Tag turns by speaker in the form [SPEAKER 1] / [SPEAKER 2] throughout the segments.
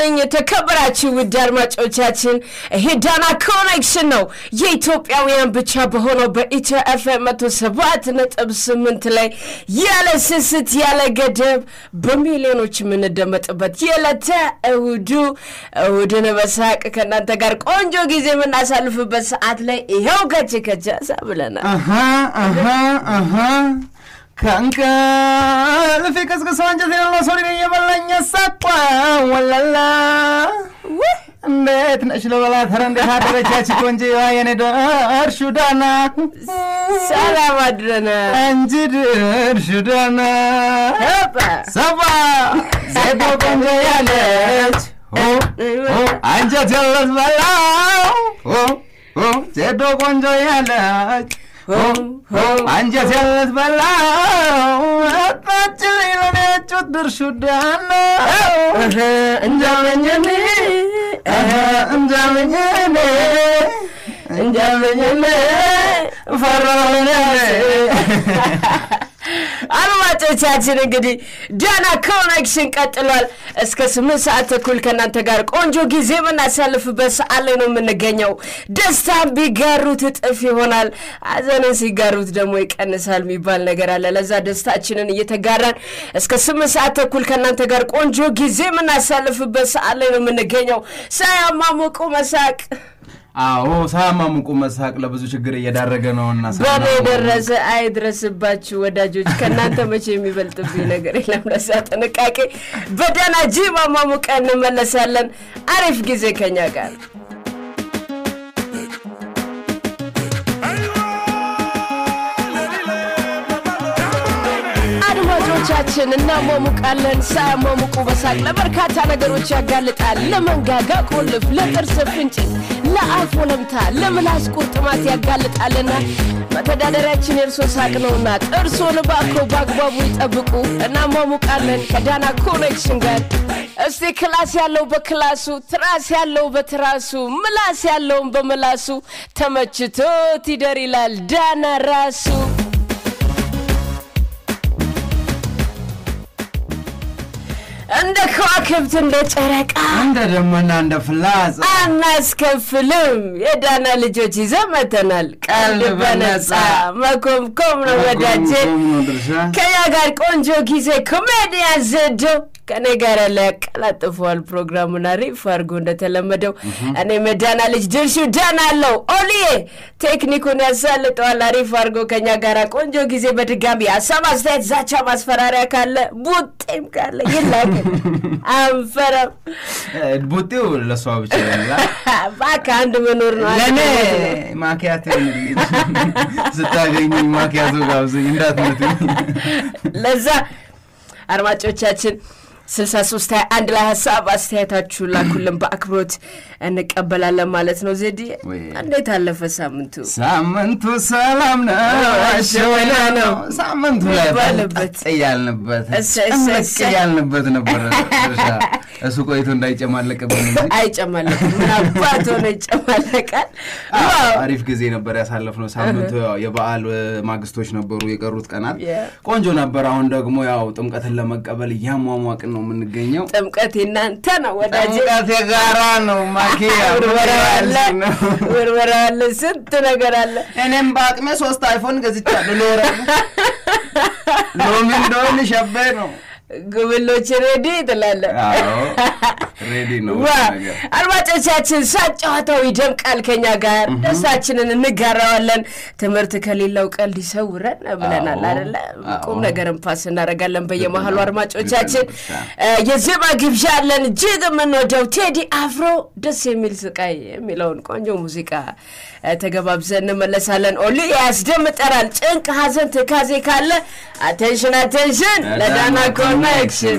[SPEAKER 1] ይስጥልኝ የተከበራችሁ ውድ አድማጮቻችን፣ ይሄ ዳና ኮኔክሽን ነው። የኢትዮጵያውያን ብቻ በሆነው በኢትዮ ኤፍኤም መቶ ሰባት ነጥብ ስምንት ላይ ያለ ስስት ያለ ገደብ በሚሊዮኖች የምንደመጥበት የዕለተ እሁዱ እሁድን በሳቅ ከእናንተ ጋር ቆንጆ ጊዜ የምናሳልፍበት ሰዓት ላይ ይኸው ከች ከቻሳ ብለናል።
[SPEAKER 2] ከእንቅልፍ ቀስቅሶ አንጀት የሌለው ሰው ሊገኝ የበላኝ ሳቋ ወላላ እንዴት ነሽ ልበላት? ኧረ እንዴት አደረቻች ቆንጆ የኔ ደርሹ ዳና
[SPEAKER 1] ሰላም አድረናል
[SPEAKER 2] እንጂ ድርሹ ዳና ሰባ ዜዶ ቆንጆ ያለች አንጀት የለት በላው ዜዶ ቆንጆ ያለች አንጀት የለት በላው አጣች ለኔጩት ድርሹ ዳና
[SPEAKER 1] እንጃመኝኔ
[SPEAKER 2] እንጃምኝኔ እንጃምኝኔ ፈራሁኔ
[SPEAKER 1] አድማጮቻችን እንግዲህ ዳና ኮኔክሽን ቀጥሏል። እስከ ስምንት ሰዓት ተኩል ከእናንተ ጋር ቆንጆ ጊዜ የምናሳልፍበት ሰዓት ላይ ነው የምንገኘው። ደስታን ቢጋሩት እጥፍ ይሆናል፣ ሐዘንን ሲጋሩት ደግሞ ይቀንሳል የሚባል ነገር አለ። ለዛ ደስታችንን እየተጋራን እስከ ስምንት ሰዓት ተኩል ከእናንተ ጋር ቆንጆ ጊዜ የምናሳልፍበት ሰዓት ላይ ነው የምንገኘው። ሳያማሞቁ መሳቅ
[SPEAKER 2] አዎ ሳያማሙቁ መሳቅ ለብዙ ችግር እየዳረገ ነውና
[SPEAKER 1] በእኔ የደረሰ አይድረስባችሁ ወዳጆች። ከእናንተ መቼ የሚበልጥብኝ ነገር የለም። ለዛ ጥንቃቄ። በደህና ጂ ማሟሙቀ እንመለሳለን። አሪፍ ጊዜ ከኛ ጋር አድማጮቻችን እናሟሙቃለን። ሳያሟሙቁ በሳቅ ለበርካታ ነገሮች ያጋልጣል። ለመንጋጋ ቁልፍ፣ ለጥርስ ፍንጭት፣ ለአፍ ወለምታ፣ ለምላስ ቁርጥማት ያጋልጣልና መተዳደሪያችን የእርሶ ሳቅ ነውና ጥርሶን ባኮ በአግባቡ ይጠብቁ። እናሟሙቃለን ከዳና ኮኔክሽን ጋር። እስቲ ክላስ ያለው በክላሱ፣ ትራስ ያለው በትራሱ፣ ምላስ ያለውን በምላሱ ተመችቶት ይደር ይላል ዳና ራሱ። እንደ ከዋክብት እንደ ጨረቃ
[SPEAKER 2] እንደ ደመና እንደ ፍላጻ
[SPEAKER 1] አናስከፍልም። የዳና ልጆች ይዘን መተናል። ቀልድ በነጻ መኮምኮም ነው ወዳጄ።
[SPEAKER 2] ድርሻ
[SPEAKER 1] ከኛ ጋር ቆንጆ ጊዜ ኮሜዲያን ዘዶ ከኔ ጋር ያለ ያቀላጥፈዋል ፕሮግራሙን አሪፍ አድርጎ እንደተለመደው። እኔ መዳና ልጅ ድርሹ ዳና አለው ኦልዬ ቴክኒኩን ያሳልጠዋል አሪፍ አድርጎ ከኛ ጋር ቆንጆ ጊዜ በድጋሚ ሀሳብ፣ አስተያየት፣ ዛቻ፣ ማስፈራሪያ ካለ ቡጤም ካለ ይላክ አንፈረም።
[SPEAKER 2] ቡጤው ለእሷ ብቻ ይላል።
[SPEAKER 1] እባክህ አንድ መኖር ነው። አንድ
[SPEAKER 2] ለእኔ
[SPEAKER 1] መሞት ነው።
[SPEAKER 2] ማኪያቶ ስታገኙኝ ማኪያቶ ጋብዘኝ እንዳትመቱኝ።
[SPEAKER 1] ለዛ አድማጮቻችን 63 አንድ ላይ ሀሳብ አስተያየታችሁን ላኩልን በአክብሮት እንቀበላለን ማለት ነው። ዜድ
[SPEAKER 2] ወይ.
[SPEAKER 1] እንዴት አለፈ ሳምንቱ?
[SPEAKER 2] ሳምንቱ ሰላም ነው አሸወና ነው። ሳምንቱ ላይ
[SPEAKER 1] ይባልበት።
[SPEAKER 2] ጠጥ እያልንበት
[SPEAKER 1] እሰይ፣ እሰይ፣
[SPEAKER 2] ጭምቅ
[SPEAKER 1] እሰይ።
[SPEAKER 2] እያልንበት ነበር። ድርሻ እሱ ቆይቶ እንዳይጨማለቅብን እንጂ
[SPEAKER 1] አይጨማለቅም። ምን አባት ሆነ ይጨማለቃል። ዋው
[SPEAKER 2] አሪፍ ጊዜ ነበር ያሳለፍነው። ሳምንቱ ያው የበዓል እ, ማግስቶች ነበሩ የቀሩት ቀናት
[SPEAKER 1] Yeah.
[SPEAKER 2] ቆንጆ ነበር። አሁን ደግሞ ያው ጥምቀትን ለመቀበል እያሟሟቅን ነው የምንገኘው።
[SPEAKER 1] ጥምቀት የናንተ ነው ወዳጄ።
[SPEAKER 2] ጥምቀት የጋራ ነው። ማኪያ
[SPEAKER 1] ውርወራ አለ፣
[SPEAKER 2] ነው።
[SPEAKER 1] ውርወራ አለ፣ ስንት ነገር አለ።
[SPEAKER 2] እኔም በአቅሜ ሶስት አይፎን ገዝቻለሁ። ሎረ ሎሚ እንደሆን ሸቤ ነው።
[SPEAKER 1] ጉብሎች ሬዲ ትላለህ።
[SPEAKER 2] አዎ ሬዲ ነው
[SPEAKER 1] ዋ
[SPEAKER 2] ነገር
[SPEAKER 1] አድማጮቻችን ሳቅ ጨዋታው ይደምቃል ከኛ ጋር ደስታችንን እንጋራዋለን። ትምህርት ከሌለው ቀልድ ይሰውረን ብለናል
[SPEAKER 2] አዎ፣
[SPEAKER 1] አደለ?
[SPEAKER 2] አዎ።
[SPEAKER 1] ቁም ነገርን ፓስ እናደርጋለን በየመሀሉ አድማጮቻችን።
[SPEAKER 2] ልክ ነው።
[SPEAKER 1] እ፣ የዜማ ግብዣ አለን። እጅግ የምንወደው ቴዲ አፍሮ ደስ የሚል ስቃይ የሚለውን ቆንጆ ሙዚቃ እ፣ ተገባብዘን እንመለሳለን። ኦሊ ያስደምጠናል። ጭንቅ፣ ሀዘን፣ ትካዜ ካለ አቴንሽን አቴንሽን ለዳና ኮኔክሽን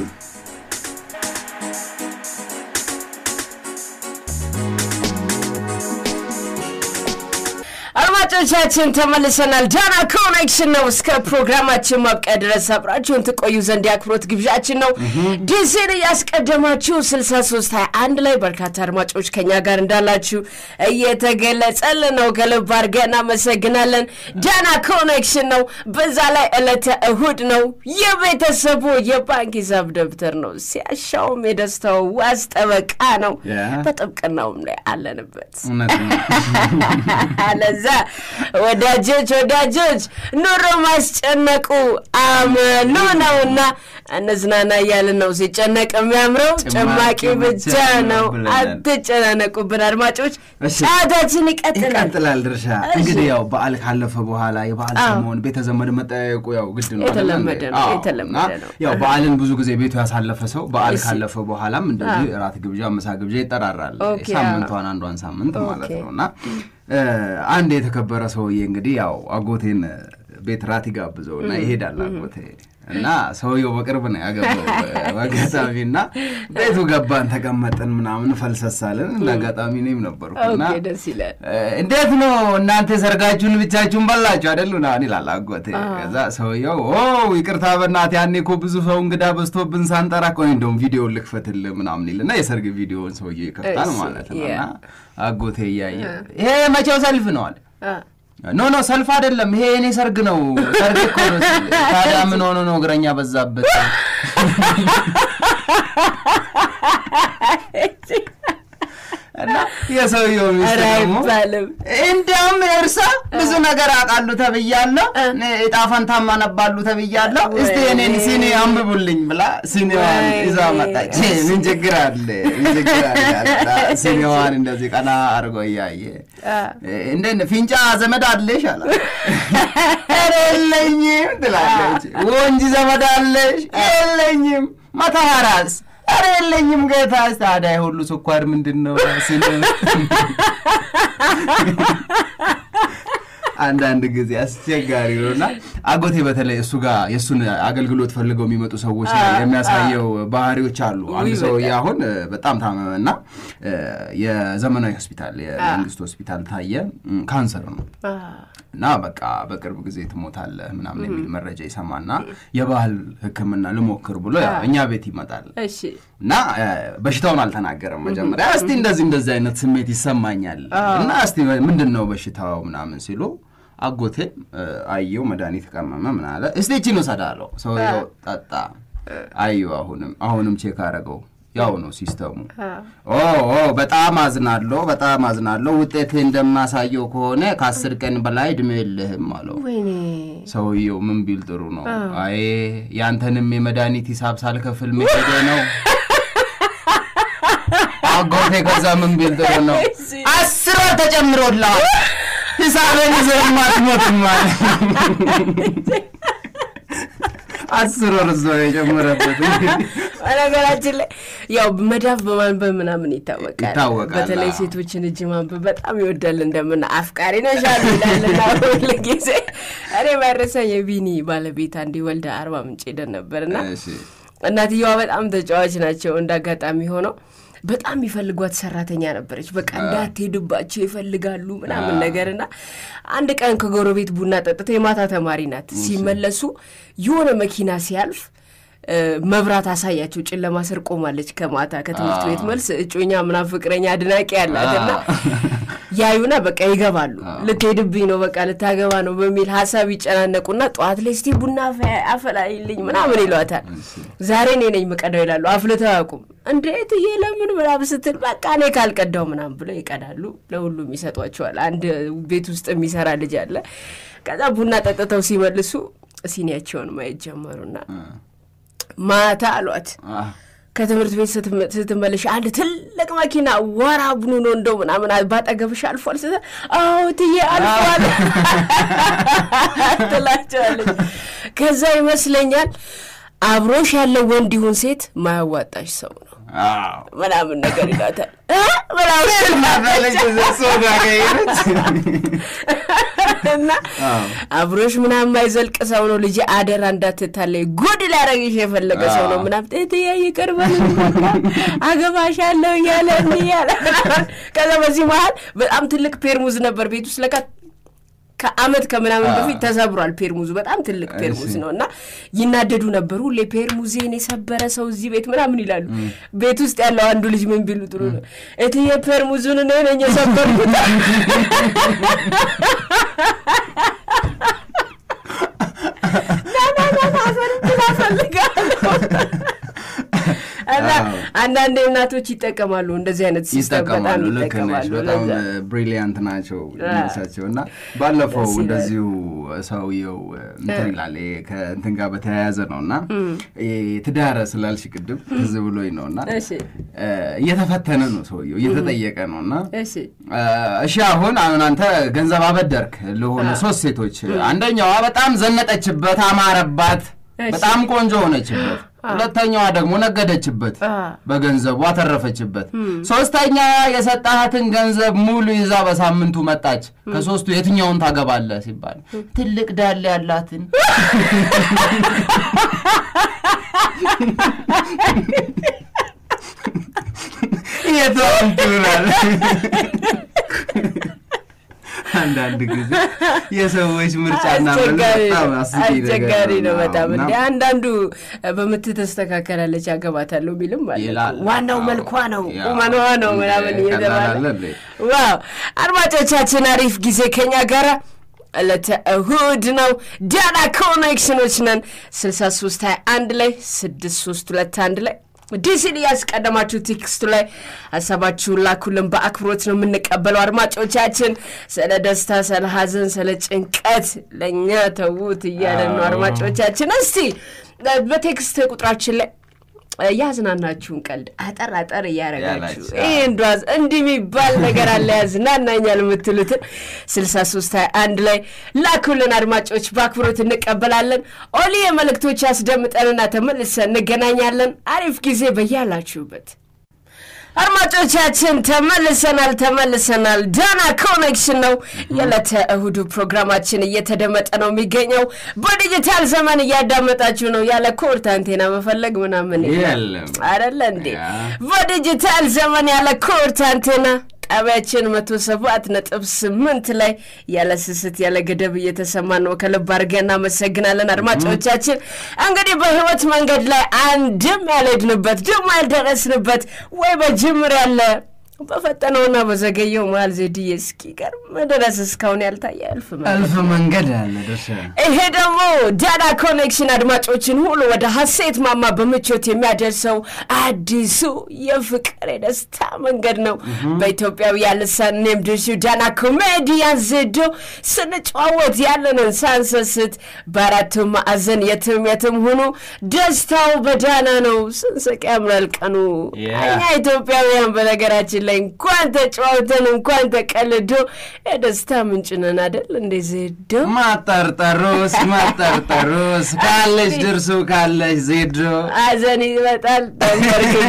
[SPEAKER 1] አድማጮቻችን ተመልሰናል። ዳና ኮኔክሽን ነው። እስከ ፕሮግራማችን ማብቂያ ድረስ አብራችሁን ትቆዩ ዘንድ የአክብሮት ግብዣችን ነው። ዲሲን እያስቀደማችሁ 6321 ላይ በርካታ አድማጮች ከኛ ጋር እንዳላችሁ እየተገለጸልን ነው። ከልብ አድርገን እናመሰግናለን። ዳና ኮኔክሽን ነው። በዛ ላይ ዕለተ እሁድ ነው። የቤተሰቡ የባንክ ሂሳብ ደብተር ነው። ሲያሻውም የደስታው ዋስ ጠበቃ ነው። በጥብቅናውም ላይ አለንበት። ለዛ ወዳጆች ወዳጆች ኑሮ ማስጨነቁ አመሉ ነውና እንዝናና እያልን ነው። ሲጨነቅ የሚያምረው ጭማቂ ብቻ ነው። አትጨናነቁብን አድማጮች፣ ሰዓታችን ይቀጥላል
[SPEAKER 2] ይቀጥላል። ድርሻ እንግዲህ ያው በዓል ካለፈ በኋላ የበዓል ሰሞን ቤተ ዘመድ መጠያየቁ ያው ግድ ነው።
[SPEAKER 1] የተለመደ ነው፣
[SPEAKER 2] አዎ።
[SPEAKER 1] የተለመደ
[SPEAKER 2] እና
[SPEAKER 1] ነው።
[SPEAKER 2] ያው በዓልን ብዙ ጊዜ ቤቱ ያሳለፈ ሰው በዓል
[SPEAKER 1] እሺ።
[SPEAKER 2] ካለፈ በኋላም እንደዚህ እራት ግብዣ፣ ምሳ ግብዣ ይጠራራል።
[SPEAKER 1] ኦኬ፣
[SPEAKER 2] ሳምንቷን አንዷን ሳምንት ማለት
[SPEAKER 1] ኦኬ።
[SPEAKER 2] ነው እና እ፣ አንድ የተከበረ ሰውዬ እንግዲህ ያው አጎቴን ቤት ራት ይጋብዘው እና ይሄዳል አጎቴ እና ሰውየው በቅርብ ነው ያገባው በአጋጣሚ እና ቤቱ ገባን ተቀመጥን ምናምን ፈልሰሳለን እንደ አጋጣሚ እኔም ነበርኩ እና
[SPEAKER 1] ኦኬ፣ ደስ ይላል።
[SPEAKER 2] እንዴት ነው እናንተ ሰርጋችሁን ብቻችሁን በላችሁ አይደሉ? ናን ይላል አጎቴ። ከዛ ሰውየው ኦ ይቅርታ በእናትህ ያኔ እኮ ብዙ ሰው እንግዳ በዝቶብን ሳንጠራ ቆይ እንደውም ቪዲዮ ልክፈትልህ ምናምን ይልና የሰርግ ቪዲዮውን ሰውዬው ይከፍታል
[SPEAKER 1] እሺ፣
[SPEAKER 2] ማለት ነው።
[SPEAKER 1] ያ።
[SPEAKER 2] እና አጎቴ እያየ ይሄ መቼው ሰልፍ ነው አለ።
[SPEAKER 1] አ፣
[SPEAKER 2] ኖ ኖ ሰልፍ አይደለም ይሄ የኔ ሰርግ ነው። ሰርግ እኮ ነው ሲል፣ ታዲያ ምን ሆኖ ነው እግረኛ በዛበት? እና የሰውየው ሚስት
[SPEAKER 1] ኧረ
[SPEAKER 2] ደግሞ
[SPEAKER 1] አይባልም።
[SPEAKER 2] እንዲያውም እርሳ ብዙ ነገር አውቃሉ ተብያለሁ፣ እጣ ፈንታም አነባሉ ተብያለሁ። እስቲ የኔን ሲኒ አንብቡልኝ ብላ ሲኒዋን
[SPEAKER 1] ወይ
[SPEAKER 2] ይዛ መጣች። ምን ችግር አለ? ምን ችግር አለ? አለና ሲኒዋን እንደዚህ ቀና አድርጎ እያየ እንደ ፊንጫ ዘመድ አለሽ አላት። ኧረ የለኝም ትላለች። ወንጂ ዘመድ አለሽ? የለኝም። መተሃራስ? ኧረ የለኝም ጌታስ። ታዲያ የሁሉ ስኳር ምንድን ነው? ሲኒ አንዳንድ ጊዜ አስቸጋሪ ነው እና አጎቴ በተለይ እሱ ጋር የእሱን አገልግሎት ፈልገው የሚመጡ ሰዎች ላይ የሚያሳየው ባህሪዎች አሉ። አንድ
[SPEAKER 1] ውይ፣
[SPEAKER 2] ሰውዬ
[SPEAKER 1] በጣም።
[SPEAKER 2] አሁን እ፣ በጣም ታመመ እና እ፣ የዘመናዊ ሆስፒታል የመንግስት ሆስፒታል ታየ። እም፣ ካንሰር ነው
[SPEAKER 1] አ፣
[SPEAKER 2] እና በቃ በቅርብ ጊዜ ትሞታለህ ምናምን የሚል መረጃ ይሰማና የባህል ሕክምና ልሞክር ብሎ ያው እኛ ቤት ይመጣል
[SPEAKER 1] እሺ
[SPEAKER 2] እና እ፣ በሽታውን አልተናገረም መጀመሪያ። እስቲ እንደዚህ እንደዚህ አይነት ስሜት ይሰማኛል እና እስቲ ምንድን ነው በሽታው ምናምን ሲሉ አጎቴ እ፣ አየው መድኃኒት ቀመመ ምን አለ እስቲ ይቺን ውሰድ አለው። ሰውየው ጠጣ። አየው አሁንም አሁንም ቼክ አረገው ያው ነው ሲስተሙ። ኦ ኦ በጣም አዝናለሁ፣ በጣም አዝናለሁ። ውጤት እንደማሳየው ከሆነ ከአስር ቀን በላይ እድሜ የለህም አለው።
[SPEAKER 1] ወይኔ
[SPEAKER 2] ሰውየው ምን ቢል ጥሩ ነው? አይ ያንተንም የመድኃኒት ሂሳብ ሳልከፍል መሄዴ ነው። አጎቴ ከዛ ምን ቢል ጥሩ ነው?
[SPEAKER 1] እሺ።
[SPEAKER 2] አስር ወር ተጨምሮልሃል ሂሳብን ይዘህም አትሞትም አለ። አስር ወር እዛው የጨመረበት እንግዲህ
[SPEAKER 1] በነገራችን ላይ ያው መዳፍ በማንበብ ምናምን ይታወቃል።
[SPEAKER 2] ይታወቃል፣
[SPEAKER 1] በተለይ
[SPEAKER 2] አዎ።
[SPEAKER 1] ሴቶችን እጅ ማንበብ በጣም ይወዳል። እንደምን አፍቃሪ ነሽ አሉ ይላልና ሁል ጊዜ እኔ ባይረሳኝ የቢኒ ባለቤት አንዴ ወልዳ አርባ ምንጭ ሄደን ነበርና
[SPEAKER 2] እሺ
[SPEAKER 1] እናትየዋ በጣም ተጫዋች ናቸው። እንደ አጋጣሚ ሆነው በጣም የሚፈልጓት ሰራተኛ ነበረች። በቃ እንዳትሄድባቸው ይፈልጋሉ ምናምን ነገር እና አንድ ቀን ከጎረቤት ቡና ጠጥተው የማታ ተማሪ ናት ሲመለሱ የሆነ መኪና ሲያልፍ እ፣ መብራት አሳያቸው። ጨለማ ስር ቆማለች። ከማታ ከትምህርት ቤት መልስ እጮኛ ምናምን ፍቅረኛ አድናቂ ያላትና ያዩና በቃ ይገባሉ። ልትሄድብኝ ነው በቃ ልታገባ ነው በሚል ሀሳብ ይጨናነቁና ጠዋት ላይ እስቲ ቡና አፈ- አፈላይልኝ ምናምን ይሏታል። ዛሬ እኔ ነኝ የምቀዳው ይላሉ። አፍልተው አያውቁም። እንዴት እዬ ለምን ምናምን ስትል በቃ እኔ ካልቀዳው ምናምን ብለው ይቀዳሉ። ለሁሉም ይሰጧቸዋል። አንድ ቤት ውስጥ የሚሰራ ልጅ አለ። ከዛ ቡና ጠጥተው ሲመልሱ ሲኒያቸውን ማየት ጀመሩና ማታ አሏት
[SPEAKER 2] አህ፣
[SPEAKER 1] ከትምህርት ቤት ስትመ- ስትመለሽ አንድ ትልቅ መኪና ወራ ቡኑ ነው እንደው ምናምን ባጠገብሽ አልፏል ስትል አዎ ትዬ አልፏል ትላቸዋለች። ከዛ ይመስለኛል አብሮሽ ያለው ወንድ ይሁን ሴት ማያዋጣሽ ሰው ነው
[SPEAKER 2] አዎ
[SPEAKER 1] ምናምን ነገር ይላታል እ? ምናምን
[SPEAKER 2] እናታለች ሶዳ ገይረች
[SPEAKER 1] እና አብሮሽ ምናምን የማይዘልቅ ሰው ነው ልጄ፣ አደራ እንዳትታለይ፣ ጉድ ሊያደርግሽ የፈለገ ሰው ነው ምናምን እትዬ ይቅርበል አገባሻለሁ እያለ እንዲህ እያለ ከዛ በዚህ መሀል በጣም ትልቅ ፔርሙዝ ነበር ቤት ውስጥ ለካ ከአመት ከምናምን በፊት ተሰብሯል ፔርሙዙ በጣም ትልቅ ፔርሙዝ ነው እና ይናደዱ ነበሩ ሁሌ ፔርሙዜን የሰበረ ሰው እዚህ ቤት ምናምን ይላሉ ቤት ውስጥ ያለው አንዱ ልጅ ምን ቢሉ ጥሩ ነው እትዬ ፔርሙዙን እኔ ነኝ የሰበርኩት እና አንዳንድ እናቶች ይጠቀማሉ እንደዚህ አይነት ሲስተም በጣም
[SPEAKER 2] ይጠቀማሉ። ልክ ነሽ።
[SPEAKER 1] ይጠቀማሉ።
[SPEAKER 2] በጣም
[SPEAKER 1] ለዛ
[SPEAKER 2] ብሪሊያንት ናቸው እሳቸው እና ባለፈው
[SPEAKER 1] ደስ ይላል።
[SPEAKER 2] እንደዚሁ ሰውየው እንትን ይላል ይሄ ከእንትን ጋር በተያያዘ ነው እና ይሄ ትዳረ ስላልሽ ቅድም ትዝ ብሎኝ ነው እና
[SPEAKER 1] እሺ
[SPEAKER 2] እ፣ እየተፈተነ ነው ሰውየው እየተጠየቀ ነው እና
[SPEAKER 1] እሺ
[SPEAKER 2] እ፣ እሺ አሁን አሁን አንተ ገንዘብ አበደርክ ለሆኑ ሶስት ሴቶች አንደኛዋ በጣም ዘነጠችበት፣ አማረባት፣
[SPEAKER 1] እሺ።
[SPEAKER 2] በጣም ቆንጆ ሆነችበት። ሁለተኛዋ ደግሞ ነገደችበት፣
[SPEAKER 1] አ።
[SPEAKER 2] በገንዘቡ አተረፈችበት። ሶስተኛ የሰጣሃትን ገንዘብ ሙሉ ይዛ በሳምንቱ መጣች። ከሶስቱ የትኛውን ታገባለህ ሲባል ትልቅ ዳሌ ያላትን የትሆንትናል አንዳንድ ጊዜ የሰዎች ምርጫና መልክ
[SPEAKER 1] አስቸጋሪ
[SPEAKER 2] በጣም
[SPEAKER 1] ነው።
[SPEAKER 2] አስቂ ነገር
[SPEAKER 1] አስቸጋሪ ነው
[SPEAKER 2] ነው
[SPEAKER 1] በጣም
[SPEAKER 2] እና
[SPEAKER 1] እንደ አንዳንዱ በምት ተስተካከላለች ያገባታለሁ ቢልም አለ እኮ።
[SPEAKER 2] ይላል።
[SPEAKER 1] ዋናው
[SPEAKER 2] አዎ።
[SPEAKER 1] መልኳ ነው
[SPEAKER 2] ያው።
[SPEAKER 1] ቁመኗ ነው ምናምን
[SPEAKER 2] እንደ
[SPEAKER 1] እየተባለ
[SPEAKER 2] ቀላል አለ እንዴ?
[SPEAKER 1] ዋው አድማጮቻችን አሪፍ ጊዜ ከኛ ጋራ ዕለተ እሁድ ነው። ዳና ኮኔክሽኖች ነን 63 21 ላይ 6321 ላይ ዲሲን እያስቀደማችሁ ቴክስቱ ላይ ሀሳባችሁን ላኩልን። በአክብሮት ነው የምንቀበለው። አድማጮቻችን ስለ ደስታ፣ ስለ ሀዘን፣ ስለ ጭንቀት ለእኛ ተዉት እያለን ነው።
[SPEAKER 2] አዎ።
[SPEAKER 1] አድማጮቻችን እስቲ በቴክስት ቁጥራችን ላይ ያዝናናችሁን ቀልድ አጠር አጠር እያረጋችሁ
[SPEAKER 2] ያላችሁ፣
[SPEAKER 1] ይህ እንዷዝ እንዲህ የሚባል ነገር አለ ያዝናናኛል የምትሉትን ስልሳ ሶስት ሀያ አንድ ላይ ላኩልን አድማጮች በአክብሮት እንቀበላለን። ኦሊ የመልእክቶች ያስደምጠንና ተመልሰን እንገናኛለን። አሪፍ ጊዜ በያላችሁበት አድማጮቻችን ተመልሰናል ተመልሰናል። ዳና ኮኔክሽን ነው የዕለተ እሁዱ ፕሮግራማችን እየተደመጠ ነው የሚገኘው። በዲጂታል ዘመን እያዳመጣችሁ ነው። ያለ ኮርት አንቴና መፈለግ ምናምን
[SPEAKER 2] የለም።
[SPEAKER 1] አይደለ እንዴ?
[SPEAKER 2] ያ።
[SPEAKER 1] በዲጂታል ዘመን ያለ ኮርት አንቴና ጣቢያችን መቶ ሰባት ነጥብ ስምንት ላይ ያለ ስስት ያለ ገደብ እየተሰማ ነው። ከልብ አድርገን እናመሰግናለን አድማጮቻችን። እንግዲህ በህይወት መንገድ ላይ አንድም ያልሄድንበት ደግሞ ያልደረስንበት ወይ በጅምር ያለ በፈጠነውና በዘገየው መሀል ዜድዬ እስኪቀርብ ድረስ እስካሁን ያልታየ እልፍ መንገድ
[SPEAKER 2] እልፍ መንገድ አለ ደርሰ
[SPEAKER 1] ይሄ ደግሞ ዳና ኮኔክሽን አድማጮችን ሁሉ ወደ ሀሴት ማማ በምቾት የሚያደርሰው አዲሱ የፍቅር የደስታ መንገድ ነው። በኢትዮጵያውያን ልሳን እኔም ድርሹ ዳና ኮሜዲያን ዜዶ ስንጨዋወት ያለንን ሳንሰስት በአራቱ ማዕዘን የትም የትም ሁኑ ደስታው በዳና ነው። ስንስቅ ያምራል ቀኑ።
[SPEAKER 2] Yeah.
[SPEAKER 1] እኛ ኢትዮጵያውያን በነገራችን ላይ እንኳን ተጫዋውተን እንኳን ተቀልዶ የደስታ ምንጭ ነን አደል እንዴ ዜዶ?
[SPEAKER 2] ማጠርጠሩስ ማጠርጠሩስ ካለች ድርሱ ካለች ዜዶ
[SPEAKER 1] ሐዘን ይመጣል ተንበርክኮ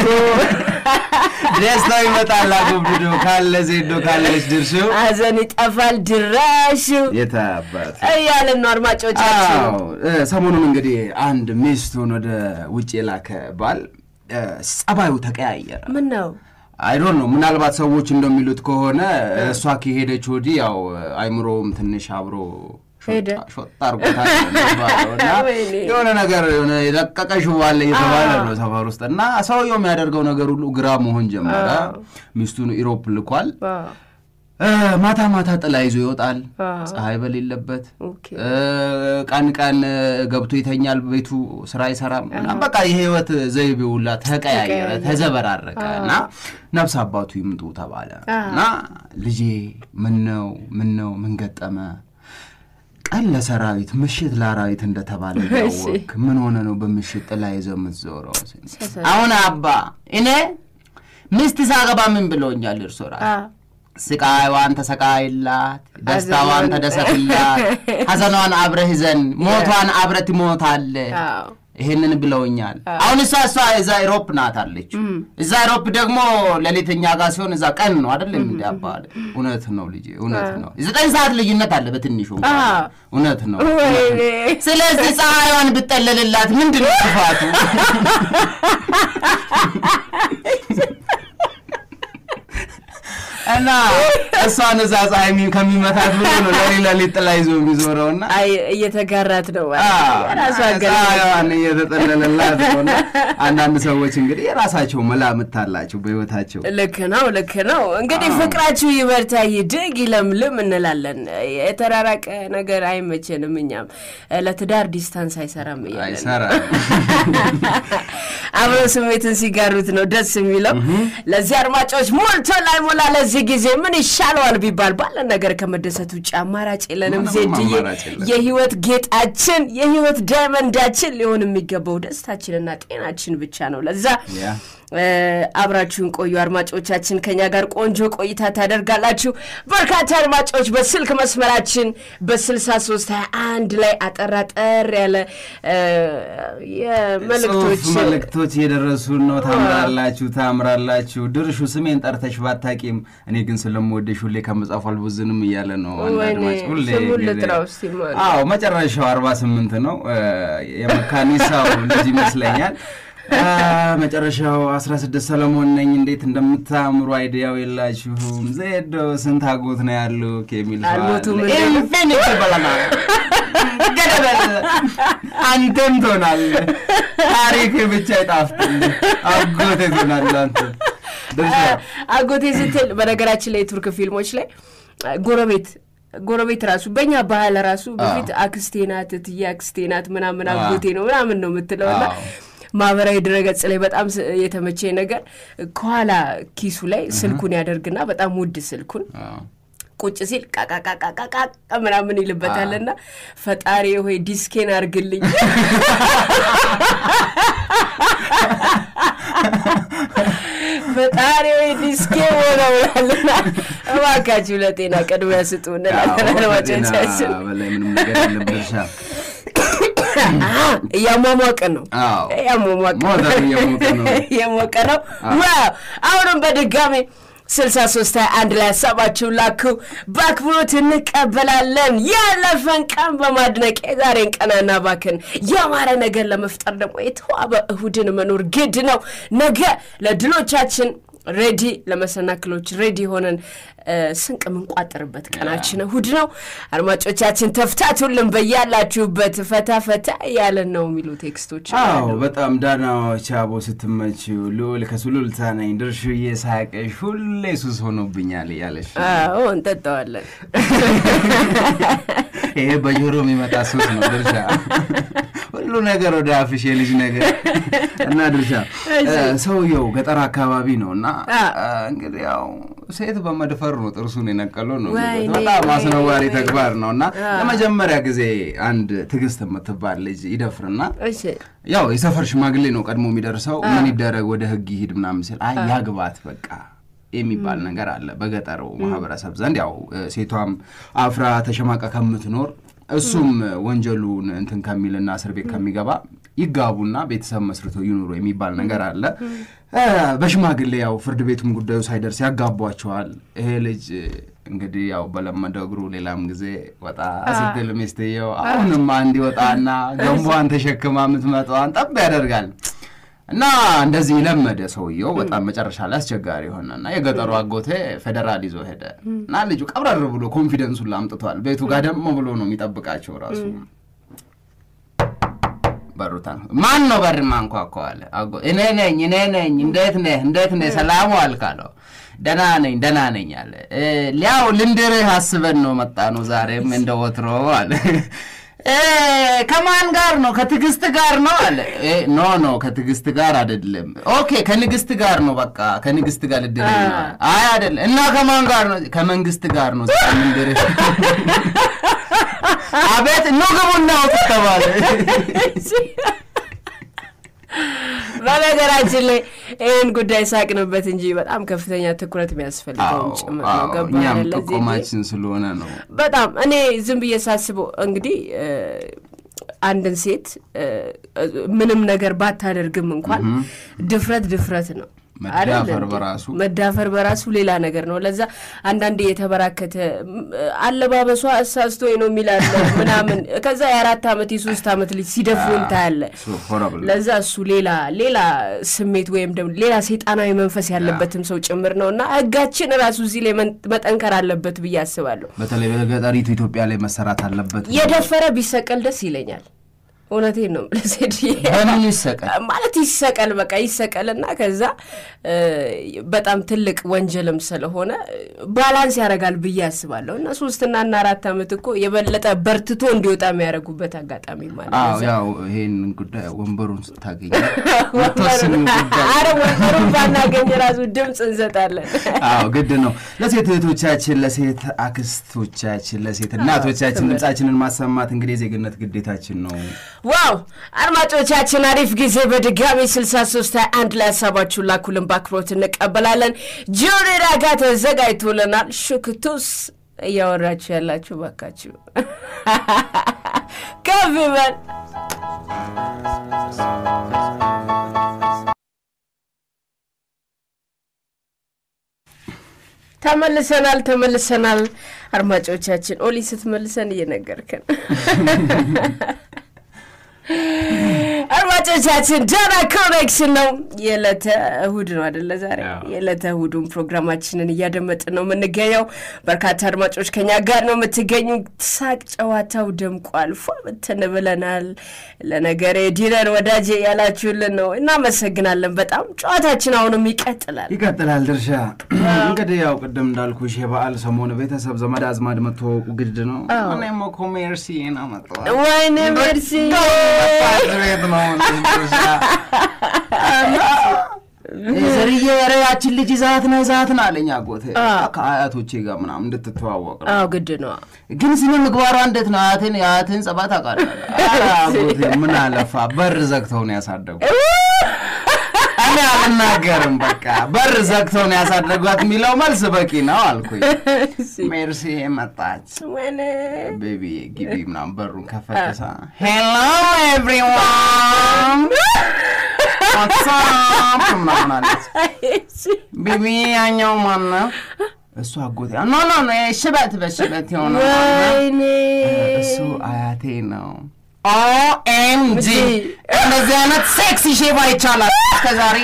[SPEAKER 2] ደስታው ይመጣል አጎብድዶ ካለ ዜዶ ካለች ድርሱ
[SPEAKER 1] ሐዘን ይጠፋል ድራሹ
[SPEAKER 2] የታባት
[SPEAKER 1] እያለን ነው አድማጮቻችን።
[SPEAKER 2] አዎ እ፣ ሰሞኑን እንግዲህ አንድ ሚስቱን ወደ ውጭ የላከ ባል እ፣ ጸባዩ ተቀያየረ።
[SPEAKER 1] ምን ነው
[SPEAKER 2] አይዶን ነው ምናልባት ሰዎች እንደሚሉት ከሆነ እሷ ከሄደች ወዲህ ያው አይምሮውም ትንሽ አብሮ
[SPEAKER 1] ሄደ።
[SPEAKER 2] ሾጥ አርጎታል ነው የሚባለው እና
[SPEAKER 1] ወይኔ።
[SPEAKER 2] የሆነ ነገር የሆነ የደቀቀ ሽቦ አለ እየተባለ ነው ሰፈር ውስጥ እና ሰውየው የሚያደርገው ነገር ሁሉ ግራ መሆን ጀመረ። ሚስቱን ኢሮፕ ልኳል።
[SPEAKER 1] አዎ፣
[SPEAKER 2] እ፣ ማታ ማታ ጥላ ይዞ ይወጣል፣
[SPEAKER 1] አዎ።
[SPEAKER 2] ፀሐይ በሌለበት
[SPEAKER 1] ኦኬ።
[SPEAKER 2] እ፣ ቀን ቀን ገብቶ ይተኛል፣ ቤቱ ስራ አይሰራም። እና በቃ የህይወት ዘይቤ ሁላ ተቀያየረ፣
[SPEAKER 1] ተቀያየረ።
[SPEAKER 2] ተዘበራረቀ እና ነፍስ አባቱ ይምጡ ተባለ እና ልጄ ምን ነው ምን ነው ምን ገጠመ? ቀን ለሰራዊት ምሽት ለአራዊት እንደተባለ ያወቅ ምን ሆነ ነው በምሽት ጥላ ይዘው የምትዞረው? አሁን አባ እኔ ሚስት ሳገባ ምን ብሎኛል እርሶ ራሱ
[SPEAKER 1] አዎ፣
[SPEAKER 2] ስቃይዋን ተሰቃይላት፣ ደስታዋን ተደሰትላት፣ ሐዘኗን አብረህ ይዘን ሞቷን አብረህ ትሞታለህ።
[SPEAKER 1] አዎ።
[SPEAKER 2] ይሄንን ብለውኛል። አሁን እሷ እሷ እዛ ኢሮፕ ናት አለች። እዛ ኢሮፕ ደግሞ ሌሊት እኛ ጋር ሲሆን እዛ ቀን ነው አይደለም? እንዲ አባል እውነት ነው ልጄ፣ እውነት ነው። ዘጠኝ ሰዓት ልዩነት አለ በትንሹ እንኳን።
[SPEAKER 1] አዎ።
[SPEAKER 2] እውነት ነው።
[SPEAKER 1] ወይኔ
[SPEAKER 2] ስለዚህ ፀሐይዋን ብጠለልላት ምንድን ነው ጥፋቱ? እና እሷን እዛ ፀሐይ የሚ- ከሚመታት ብሎ ነው ለሌላ ሌት ጥላ ይዞ የሚዞረው እና
[SPEAKER 1] አይ እየተጋራት ነው
[SPEAKER 2] አዎ፣
[SPEAKER 1] የራሱ አገር
[SPEAKER 2] ፀሐይዋን እየተጠለለላት ነው እና አንዳንድ ሰዎች እንግዲህ የራሳቸው መላምት አላቸው በህይወታቸው
[SPEAKER 1] ልክ ነው ልክ ነው እንግዲህ ፍቅራችሁ ይበርታ ይድግ ይለምልም እንላለን የተራራቀ ነገር አይመቸንም እኛም ለትዳር ዲስታንስ አይሰራም እያለን
[SPEAKER 2] አይሰራም።
[SPEAKER 1] አብረው ስሜትን ሲጋሩት ነው ደስ የሚለው ለዚህ አድማጮች ሞልቶ ላይ ሞላ ለዚህ ጊዜ ምን ይሻለዋል ቢባል ባለን ነገር ከመደሰት ውጭ አማራጭ የለንም
[SPEAKER 2] ምንም
[SPEAKER 1] ዜድዬ
[SPEAKER 2] አማራጭ የለም።
[SPEAKER 1] የህይወት ጌጣችን የህይወት ዳይመንዳችን ሊሆን የሚገባው ደስታችንና ጤናችን ብቻ ነው ለዛ
[SPEAKER 2] ያ።
[SPEAKER 1] እ፣ አብራችሁን ቆዩ አድማጮቻችን ከኛ ጋር ቆንጆ ቆይታ ታደርጋላችሁ በርካታ አድማጮች በስልክ መስመራችን በ63 21 ላይ አጠራጠር ያለ እ፣ የመልእክቶች
[SPEAKER 2] ጽሁፍ መልእክቶች እየደረሱን ነው። ታምራላችሁ ታምራላችሁ። ድርሹ ስሜን ጠርተሽ ባታቂም እኔ ግን ስለምወደሽ ሁሌ ከመጻፉ አልቦዝንም እያለ ነው። አንድ
[SPEAKER 1] ወይኔ፣
[SPEAKER 2] አድማጭ ሁሌ
[SPEAKER 1] ስሙን
[SPEAKER 2] ጊዜ-
[SPEAKER 1] ልጥራው እስቲ ማን?
[SPEAKER 2] አዎ መጨረሻው አርባ ስምንት ነው። እ፣ የመካኒሳው ልጅ ይመስለኛል። አ፣ መጨረሻው አስራ ስድስት ሰለሞን ነኝ። እንዴት እንደምታምሩ አይዲያው የላችሁም። ዜዶ ስንት አጎት ነው ያሉ የሚል ሰው
[SPEAKER 1] አልሞቱም
[SPEAKER 2] አለ።
[SPEAKER 1] እንዴ?
[SPEAKER 2] ኢንፊኒቲ በለናል ገደበል አንተም ትሆናለህ። ታሪክ ብቻ ይጣፍጥልህ። አጎቴ ትሆናለህ አንተ ድርሻ
[SPEAKER 1] አጎቴ ስትል በነገራችን ላይ የቱርክ ፊልሞች ላይ አ፣ ጎረቤት ጎረቤት ራሱ በእኛ ባህል ራሱ በፊት አክስቴ ናት እትዬ አክስቴ ናት ምናምን
[SPEAKER 2] አዎ።
[SPEAKER 1] አጎቴ ነው ምናምን ነው የምትለው እና
[SPEAKER 2] አዎ።
[SPEAKER 1] ማህበራዊ ድረገጽ ላይ በጣም ስ- የተመቸኝ ነገር ከኋላ ኪሱ ላይ ስልኩን ያደርግና በጣም ውድ ስልኩን
[SPEAKER 2] አዎ።
[SPEAKER 1] ቁጭ ሲል ቃቃቃቃቃቃ ምናምን ይልበታልና ፈጣሪ ሆይ ዲስኬን አርግልኝ ፈጣሪ ሆይ ዲስኬ ሆነውናልና እባካችሁ ለጤና ቅድሚያ ስጡ እንላለን አድማጮቻችን።
[SPEAKER 2] ጤና በላይ ምንም ነገር የለም ድርሻ
[SPEAKER 1] እያሟሟቅን ነው
[SPEAKER 2] አዎ።
[SPEAKER 1] እያሟሟቅን
[SPEAKER 2] ሞተር እየሞቀ ነው።
[SPEAKER 1] እየሞቀ ነው። ዋው! አሁንም በድጋሚ ስልሳ ሶስት ሀያ አንድ ላይ ሀሳባችሁን ላኩ። በአክብሮት እንቀበላለን። ያለፈን ቀን በማድነቅ የዛሬን ቀናና ባክን ያማረ ነገር ለመፍጠር ደግሞ የተዋበ እሁድን መኖር ግድ ነው። ነገ ለድሎቻችን ሬዲ ለመሰናክሎች ሬዲ ሆነን እ፣ ስንቅ የምንቋጥርበት ቀናችን እሁድ ነው። አድማጮቻችን ተፍታቱልን፣ በያላችሁበት ፈታ ፈታ ያለን ነው የሚሉ ቴክስቶች
[SPEAKER 2] አዎ በጣም ዳናዎች አቦ ስትመችው ልዑል ከሱሉልታ ነኝ ድርሹዬ ሳቀሽ ሁሌ ሱስ ሆኖብኛል እያለሽ
[SPEAKER 1] አዎ እንጠጣዋለን።
[SPEAKER 2] ይሄ በጆሮ የሚመጣ ሱስ ነው ድርሻ ሁሉ ነገር ወደ አፍሽ የልጅ ነገር እና ድርሻ እ፣ ሰውየው ገጠር አካባቢ ነው እና
[SPEAKER 1] አ።
[SPEAKER 2] እ፣ እንግዲህ ያው ሴት በመድፈር ነው ጥርሱን የነቀለው ነው የሚሉት።
[SPEAKER 1] ወይኔ፣
[SPEAKER 2] በጣም አስነዋሪ
[SPEAKER 1] ወይኔ።
[SPEAKER 2] ተግባር ነው እና
[SPEAKER 1] አ።
[SPEAKER 2] ለመጀመሪያ ጊዜ አንድ ትዕግስት የምትባል ልጅ ይደፍርና
[SPEAKER 1] እሺ
[SPEAKER 2] ያው የሰፈር ሽማግሌ ነው ቀድሞ የሚደርሰው። ምን ይደረግ ወደ ህግ ይሂድ ምናምን ሲል አይ ያግባት በቃ የሚባል ነገር አለ በገጠሩ ማህበረሰብ ዘንድ። ያው እ፣ ሴቷም አፍራ ተሸማቃ ከምትኖር እሱም ወንጀሉን እንትን ከሚልና እስር ቤት ከሚገባ ይጋቡና ቤተሰብ መስርተው ይኑሩ የሚባል ነገር አለ። እ፣ በሽማግሌ ያው ፍርድ ቤቱም ጉዳዩ ሳይደርስ ያጋቧቸዋል። ይሄ ልጅ እ፣ እንግዲህ ያው በለመደው እግሩ ሌላም ጊዜ ወጣ ስትል ሚስትየው አሁንም አንድ ይወጣና ገንቧን ተሸክማ የምትመጣዋን ጠብ ያደርጋል። እና እንደዚህ ለመደ ሰውየው። በጣም መጨረሻ ላይ አስቸጋሪ ሆነና የገጠሩ አጎቴ ፌዴራል ይዞ ሄደ እና ልጁ ቀብረር ብሎ ኮንፊደንሱን ላምጥቷል። ቤቱ ጋር ደግሞ ብሎ ነው የሚጠብቃቸው ራሱ በሩታ ማን ነው በር ማንኳኳ አለ። አጎ- እኔ ነኝ እኔ ነኝ። እንዴት ነህ እንዴት ነህ ሰላሙ አልክ አለው። ደህና ነኝ ደህና ነኝ አለ። "እ፣ ሊያው ልንድርህ አስበን ነው መጣ ነው ዛሬም እንደ ወትሮ አለ። "እ፣ ከማን ጋር ነው ከትዕግስት ጋር ነው አለ። "እ፣ ኖ ኖ ከትዕግስት ጋር አይደለም። ኦኬ ከንግስት ጋር ነው በቃ ከንግስት ጋር ልድርህ ነው አለ። አይ አይደለም እና ከማን ጋር ነው? ከመንግስት ጋር ነው ዛሬ ልንድርህ አቤት ኑ ግቡና ውጡ ተባለ።
[SPEAKER 1] በነገራችን ላይ ይህን ጉዳይ ሳቅንበት እንጂ በጣም ከፍተኛ ትኩረት የሚያስፈልገውም ጭምር ነው።
[SPEAKER 2] አዎ፣
[SPEAKER 1] ገባ
[SPEAKER 2] እኛም
[SPEAKER 1] አይደለ? እዚህ
[SPEAKER 2] ጥቆማችን ስለሆነ ነው።
[SPEAKER 1] በጣም እኔ ዝም ብዬ ሳስበው እንግዲህ እ፣ አንድን ሴት እ፣ ምንም ነገር ባታደርግም እንኳን ድፍረት ድፍረት ነው።
[SPEAKER 2] መዳፈር በራሱ
[SPEAKER 1] መዳፈር በራሱ ሌላ ነገር ነው። ለዛ አንዳንዴ የተበራከተ አለባበሷ እሳስቶኝ ነው የሚላለ ምናምን ከዛ የአራት ዓመት የሶስት ዓመት ልጅ ሲደፍሩ እንታያለ። ለዛ እሱ ሌላ ሌላ ስሜት ወይም ደግሞ ሌላ ሰይጣናዊ መንፈስ ያለበትም ሰው ጭምር ነው እና ህጋችን ራሱ እዚህ ላይ መጠንከር አለበት ብዬ አስባለሁ።
[SPEAKER 2] በተለይ በገጠሪቱ ኢትዮጵያ ላይ መሰራት አለበት።
[SPEAKER 1] የደፈረ ቢሰቀል ደስ ይለኛል። እውነቴን ነው ለሴድ
[SPEAKER 2] በምን ይሰቀል
[SPEAKER 1] ማለት ይሰቀል፣ በቃ ይሰቀልና ከዛ በጣም ትልቅ ወንጀልም ስለሆነ ባላንስ ያደርጋል ብዬ አስባለሁ። እና ሶስትና እና አራት ዓመት እኮ የበለጠ በርትቶ እንዲወጣ የሚያደርጉበት አጋጣሚ ማለት
[SPEAKER 2] ያው ይሄን ጉዳይ ወንበሩን ስታገኝ
[SPEAKER 1] አረ ወንበሩን ባናገኝ ራሱ ድምፅ እንሰጣለን።
[SPEAKER 2] አዎ ግድ ነው። ለሴት እህቶቻችን፣ ለሴት አክስቶቻችን፣ ለሴት እናቶቻችን ድምጻችንን ማሰማት እንግዲህ የዜግነት ግዴታችን ነው።
[SPEAKER 1] ዋው አድማጮቻችን፣ አሪፍ ጊዜ በድጋሚ 63 አንድ ላይ ሀሳባችሁን ላኩልን፣ በአክብሮት እንቀበላለን። ጆሪ ራጋ ተዘጋጅቶልናል። ሹክቱስ እያወራችሁ ያላችሁ ባካችሁ ከፍ ይበል። ተመልሰናል ተመልሰናል። አድማጮቻችን ኦሊ ስትመልሰን እየነገርከን አድማጮቻችን ዳና ኮኔክሽን ነው። የዕለተ እሁድ ነው አደለ? ዛሬ የዕለተ እሁዱን ፕሮግራማችንን እያደመጥን ነው የምንገኘው። በርካታ አድማጮች ከኛ ጋር ነው የምትገኙ። ሳቅ ጨዋታው ደምቋል፣ ፏ ብትን ብለናል። ለነገሬ ዲነን ወዳጄ ያላችሁልን ነው፣ እናመሰግናለን በጣም። ጨዋታችን አሁንም ይቀጥላል
[SPEAKER 2] ይቀጥላል። ድርሻ እንግዲህ ያው ቅድም እንዳልኩሽ የበዓል ሰሞን ቤተሰብ ዘመድ አዝማድ መተዋወቁ ግድ ነው። እኔም እኮ ሜርሲ ነው መጣ
[SPEAKER 1] ወይኔ ሜርሲ
[SPEAKER 2] ቤት ነው ዘርዬ ኧረ ያችን ልጅ ይዛት ና ይዛት ና አለኝ አጎቴ ከአያቶቼ ጋር ምናምን እንድትተዋወቅ ነው።
[SPEAKER 1] አዎ ግድ ነው።
[SPEAKER 2] ግን ስነ ምግባሯ እንዴት ነው? አያቴን የአያቴን ጸባት አውቃለሁ። አጎቴ ምን አለፋ በር ዘግተው ነው ያሳደጉ። እኔ አልናገርም። በቃ በር ዘግተው ነው ያሳደጓት የሚለው መልስ በቂ ነው አልኩኝ። ሜርሲ መጣች። ቤቢ ግቢ ምናምን በሩን ከፈተሳ ሄሎ ኤቭሪዋን ዋትሳፕ ምናምን አለች። ቤቢ ያኛው ማነው? እሱ አጎቴ ኖ ኖ ኖ ሽበት በሽበት የሆነ እሱ አያቴ ነው። ኦኤምጂ እንደዚህ አይነት ሴክሲ ሼባ ይቻላል። እስከዛሬ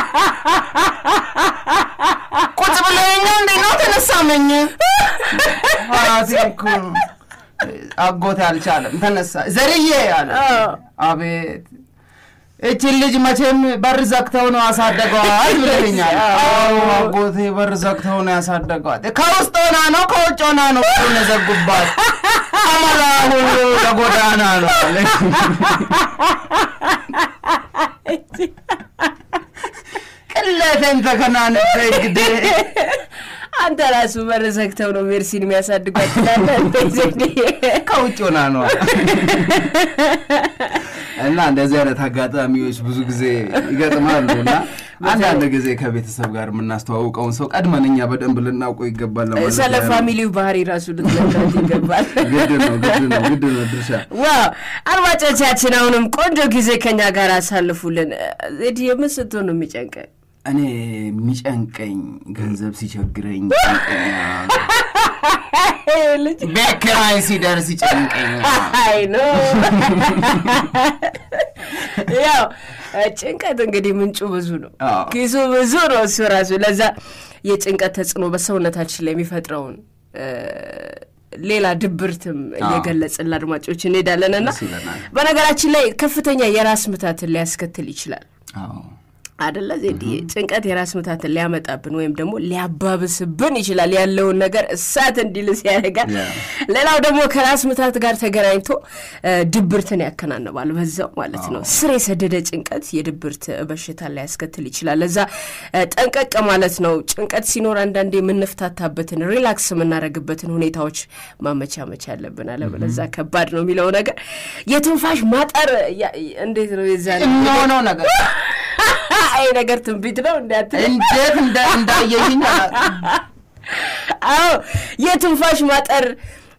[SPEAKER 2] ቁጭ ብለኛ እንዴ ነው ተነሳመኝ አያቴ እኮ አጎቴ አልቻለም። ተነሳ ዘርዬ አለ። አቤት እችን ልጅ መቼም በር ዘግተው ነው ያሳደገዋት ብለኛል። አዎ አጎቴ በር ዘግተው ነው ያሳደገዋት። ከውስጥ ሆና ነው ከውጭ ሆና ነው በሩን የዘጉባት። አመላ ሁሉ ለጎዳና ነው አለ። ቅሌቴን ተከናንቤ እንግዲህ
[SPEAKER 1] አንተ ራሱ በር ዘግተው ነው ሜርሲን የሚያሳድጓት ትላለህ።
[SPEAKER 2] ከውጭ ሆና ነው እና እንደዚህ አይነት አጋጣሚዎች ብዙ ጊዜ ይገጥማሉ እና አንዳንድ ጊዜ ከቤተሰብ ጋር የምናስተዋውቀውን ሰው ቀድመን እኛ በደንብ ልናውቀው ይገባል። ለማለት
[SPEAKER 1] ስለ ፋሚሊው ባህሪ ራሱ ልትለካት ይገባል።
[SPEAKER 2] ግድ ነው ግድ ነው ግድ ነው ድርሻ
[SPEAKER 1] ዋው አድማጮቻችን፣ አሁንም ቆንጆ ጊዜ ከኛ ጋር አሳልፉልን። ዜድ የምን ስትሆን ነው የሚጨንቀን?
[SPEAKER 2] እኔ የሚጨንቀኝ ገንዘብ ሲቸግረኝ
[SPEAKER 1] ልጅ
[SPEAKER 2] ቤት ኪራይ ሲደርስ ይጨንቀኛል።
[SPEAKER 1] አይ ኖ ያው ጭንቀት እንግዲህ ምንጩ ብዙ ነው፣
[SPEAKER 2] አዎ።
[SPEAKER 1] ኪሱ ብዙ ነው እሱ ራሱ። ለዛ የጭንቀት ተጽዕኖ በሰውነታችን ላይ የሚፈጥረውን እ፣ ሌላ ድብርትም እየገለጽን ለአድማጮች እንሄዳለን እና
[SPEAKER 2] ደስ ይለናል።
[SPEAKER 1] በነገራችን ላይ ከፍተኛ የራስ ምታትን ሊያስከትል ይችላል
[SPEAKER 2] አዎ
[SPEAKER 1] አደለ ዜድዬ? ጭንቀት የራስ ምታትን ሊያመጣብን ወይም ደግሞ ሊያባብስብን ይችላል። ያለውን ነገር እሳት እንዲልስ ያደርጋል።
[SPEAKER 2] ያ።
[SPEAKER 1] ሌላው ደግሞ ከራስ ምታት ጋር ተገናኝቶ እ፣ ድብርትን ያከናንባል በዛው ማለት ነው። ስር የሰደደ ጭንቀት የድብርት በሽታ ሊያስከትል ይችላል። ለዛ እ፣ ጠንቀቅ ማለት ነው። ጭንቀት ሲኖር አንዳንዴ የምንፍታታበትን ሪላክስ የምናደርግበትን ሁኔታዎች ማመቻመች አለብን። አለበለዛ ከባድ ነው የሚለው ነገር የትንፋሽ ማጠር ያ- እንዴት ነው የዛ
[SPEAKER 2] የሚሆነው ነገር
[SPEAKER 1] አይ ነገር ትንቢት ነው እንዳትል።
[SPEAKER 2] እንዴት እንደ- እንዳየሽኝ አላውቅም።
[SPEAKER 1] አዎ የትንፋሽ ማጠር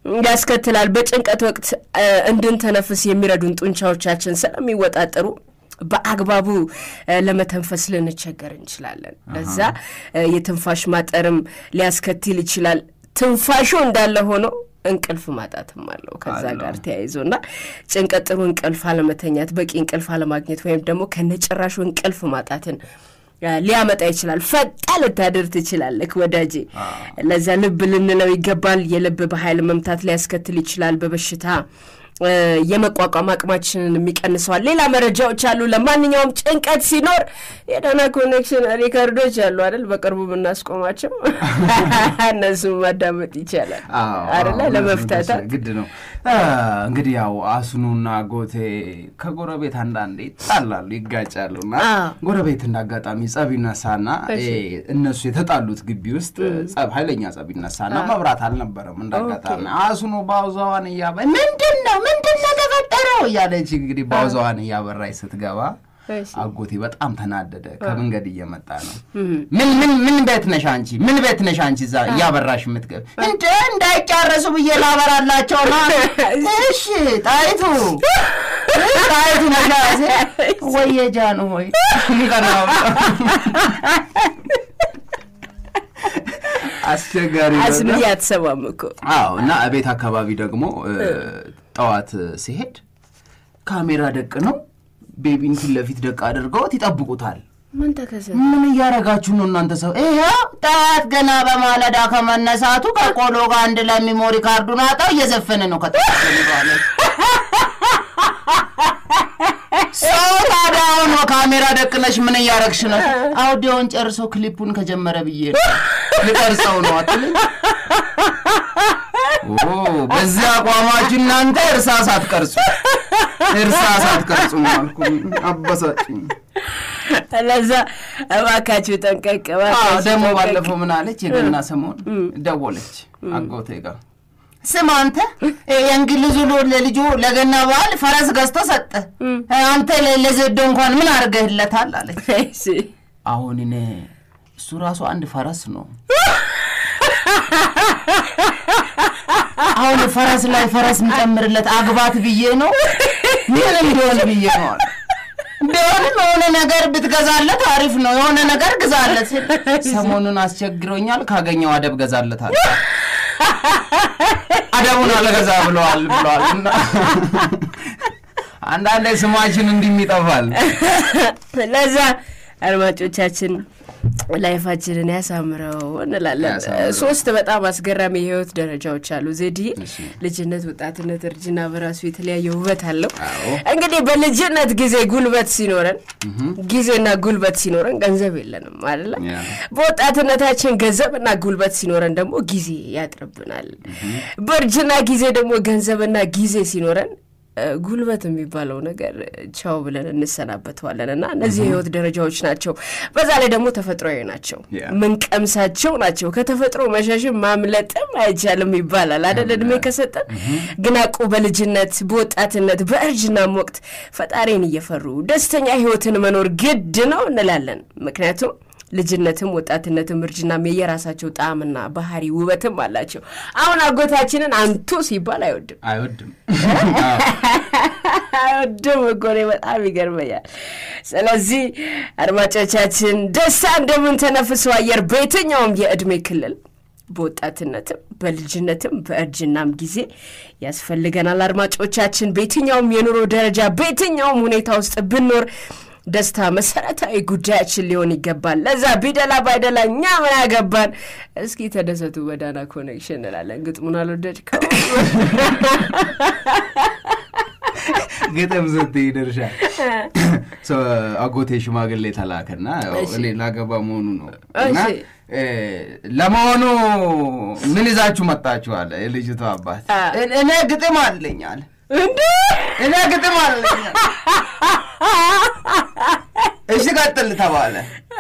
[SPEAKER 1] ያስከትላል። በጭንቀት ወቅት እ፣ እንድንተነፍስ የሚረዱን ጡንቻዎቻችን ስለሚወጣጠሩ በአግባቡ ለመተንፈስ ልንቸገር እንችላለን። ለዛ የትንፋሽ ማጠርም ሊያስከትል ይችላል። ትንፋሹ እንዳለ ሆኖ እንቅልፍ ማጣትም አለው ከዛ ጋር ተያይዞ እና ጭንቀት፣ ጥሩ እንቅልፍ አለመተኛት፣ በቂ እንቅልፍ አለማግኘት ወይም ደግሞ ከነጭራሹ እንቅልፍ ማጣትን ሊያመጣ ይችላል። ፈጣ ልታድር ትችላለህ ወዳጄ። ለዛ ልብ ልንለው ይገባል። የልብ በኃይል መምታት ሊያስከትል ይችላል። በበሽታ የመቋቋም አቅማችንን የሚቀንሰዋል። ሌላ መረጃዎች አሉ። ለማንኛውም ጭንቀት ሲኖር የዳና ኮኔክሽን ሪከርዶች አሉ አይደል? በቅርቡ የምናስቆማቸው እነሱም ማዳመጥ ይቻላል አይደለ? ለመፍታታት
[SPEAKER 2] ግድ ነው። እንግዲህ ያው አስኑና ጎቴ ከጎረቤት አንዳንዴ ይጣላሉ፣ ይጋጫሉ እና ጎረቤት እንዳጋጣሚ ጸብ ይነሳና እነሱ የተጣሉት ግቢ ውስጥ ጸብ ኃይለኛ ጸብ ይነሳና መብራት አልነበረም። እንዳጋጣሚ አስኑ ባውዛዋን እያበ ምንድን ነው ምንድን ነው ተፈጠረው እያለች እንግዲህ ባውዛዋን እያበራች ስትገባ አጎቴ በጣም ተናደደ። ከመንገድ እየመጣ ነው። ምን ምን ምን ቤት ነሽ አንቺ? ምን ቤት ነሽ አንቺ? እዛ እያበራሽ የምትገብ እንደ እንዳይጫረሱ ብዬ ላበራላቸው ነው። እሺ ጣይቱ ጣይቱ ነጋሴ ወየጃኑ ሆይ ቀናው አስቸጋሪ
[SPEAKER 1] አስንዬ አትሰማም እኮ
[SPEAKER 2] አዎ። እና ቤት አካባቢ ደግሞ ጠዋት ሲሄድ ካሜራ ደቅ ነው ቤቢን ፊት ለፊት ደቅ አድርገውት ይጠብቁታል።
[SPEAKER 1] ምን ተከሰተ?
[SPEAKER 2] ምን እያረጋችሁ ነው እናንተ ሰው? ይኸው ጠዋት ገና በማለዳ ከመነሳቱ ከቆሎ ጋር አንድ ላይ ሚሞሪ ካርዱን አጣው እየዘፈነ ነው ከተባለ ሰው ታዲያ አሁን ካሜራ ደቅነሽ ምን እያረግሽ ነው? አውዲዮን ጨርሶ ክሊፑን ከጀመረ ብዬ ነው ልቀርጸው ነው አትልኝ። በዚህ አቋማችሁ እናንተ እርሳስ አትቀርጹ፣ እርሳስ አትቀርጹ አልኩ። አበሳጭኝ።
[SPEAKER 1] ለዛ እባካችሁ ጠንቀቅ።
[SPEAKER 2] ደግሞ ባለፈው ምን አለች? የገና ሰሞን ደወለች አጎቴ ጋር ስም አንተ የእንግሊዙ ለልጁ ለገና በዓል ፈረስ ገዝቶ ሰጠ። አንተ ለዘዶ እንኳን ምን አድርገህለታል? አለች። አሁን እኔ እሱ ራሱ አንድ ፈረስ ነው። አሁን ፈረስ ላይ ፈረስ የሚጨምርለት አግባት ብዬ ነው ምን እንዲሆን ብዬ ነው አለ። ቢሆንም የሆነ ነገር ብትገዛለት አሪፍ ነው። የሆነ ነገር ግዛለት። ሰሞኑን አስቸግሮኛል፣ ካገኘው አደብ ገዛለታል። አደቡን አልገዛ ብለዋል ብለዋል። እና አንዳንዴ ስማችን እንዲህ ይጠፋል።
[SPEAKER 1] ለዛ አድማጮቻችን ላይፋችንን ያሳምረው እንላለን። ሶስት በጣም አስገራሚ የህይወት ደረጃዎች አሉ። ዜዲ ልጅነት፣ ወጣትነት፣ እርጅና በራሱ የተለያየ ውበት አለው። እንግዲህ በልጅነት ጊዜ ጉልበት ሲኖረን ጊዜና ጉልበት ሲኖረን ገንዘብ የለንም አይደለ? በወጣትነታችን ገንዘብና ጉልበት ሲኖረን ደግሞ ጊዜ ያጥርብናል። በእርጅና ጊዜ ደግሞ ገንዘብና ጊዜ ሲኖረን ጉልበት የሚባለው ነገር ቻው ብለን እንሰናበተዋለን እና እነዚህ የህይወት ደረጃዎች ናቸው። በዛ ላይ ደግሞ ተፈጥሯዊ ናቸው፣ ምንቀምሳቸው ናቸው። ከተፈጥሮ መሸሽም ማምለጥም አይቻልም ይባላል አደል? እድሜ ከሰጠን ግን አቁ በልጅነት በወጣትነት በእርጅናም ወቅት ፈጣሪን እየፈሩ ደስተኛ ህይወትን መኖር ግድ ነው እንላለን። ምክንያቱም ልጅነትም ወጣትነትም እርጅናም የየራሳቸው ጣዕምና ባህሪ ውበትም አላቸው። አሁን አጎታችንን አንቱ ሲባል አይወድም
[SPEAKER 2] አይወድም
[SPEAKER 1] አይወድም እኮ እኔ በጣም ይገርመኛል። ስለዚህ አድማጮቻችን ደስታ እንደምንተነፍሰው አየር በየትኛውም የእድሜ ክልል በወጣትነትም በልጅነትም በእርጅናም ጊዜ ያስፈልገናል። አድማጮቻችን በየትኛውም የኑሮ ደረጃ በየትኛውም ሁኔታ ውስጥ ብኖር ደስታ መሰረታዊ ጉዳያችን ሊሆን ይገባል። ለዛ ቢደላ ባይደላ እኛ ምን ያገባን? እስኪ ተደሰቱ በዳና ኮኔክሽን እንላለን። ግጥሙን አልወደድከው?
[SPEAKER 2] ግጥም ስትይ ድርሻ አጎቴ ሽማግሌ ተላከና እኔ ላገባ መሆኑ ነው እና ለመሆኑ ምን ይዛችሁ መጣችኋል? የልጅቷ አባት እኔ ግጥም አለኝ አለ። እኔ ግጥም አለኝ እሺ ቀጥል ተባለ።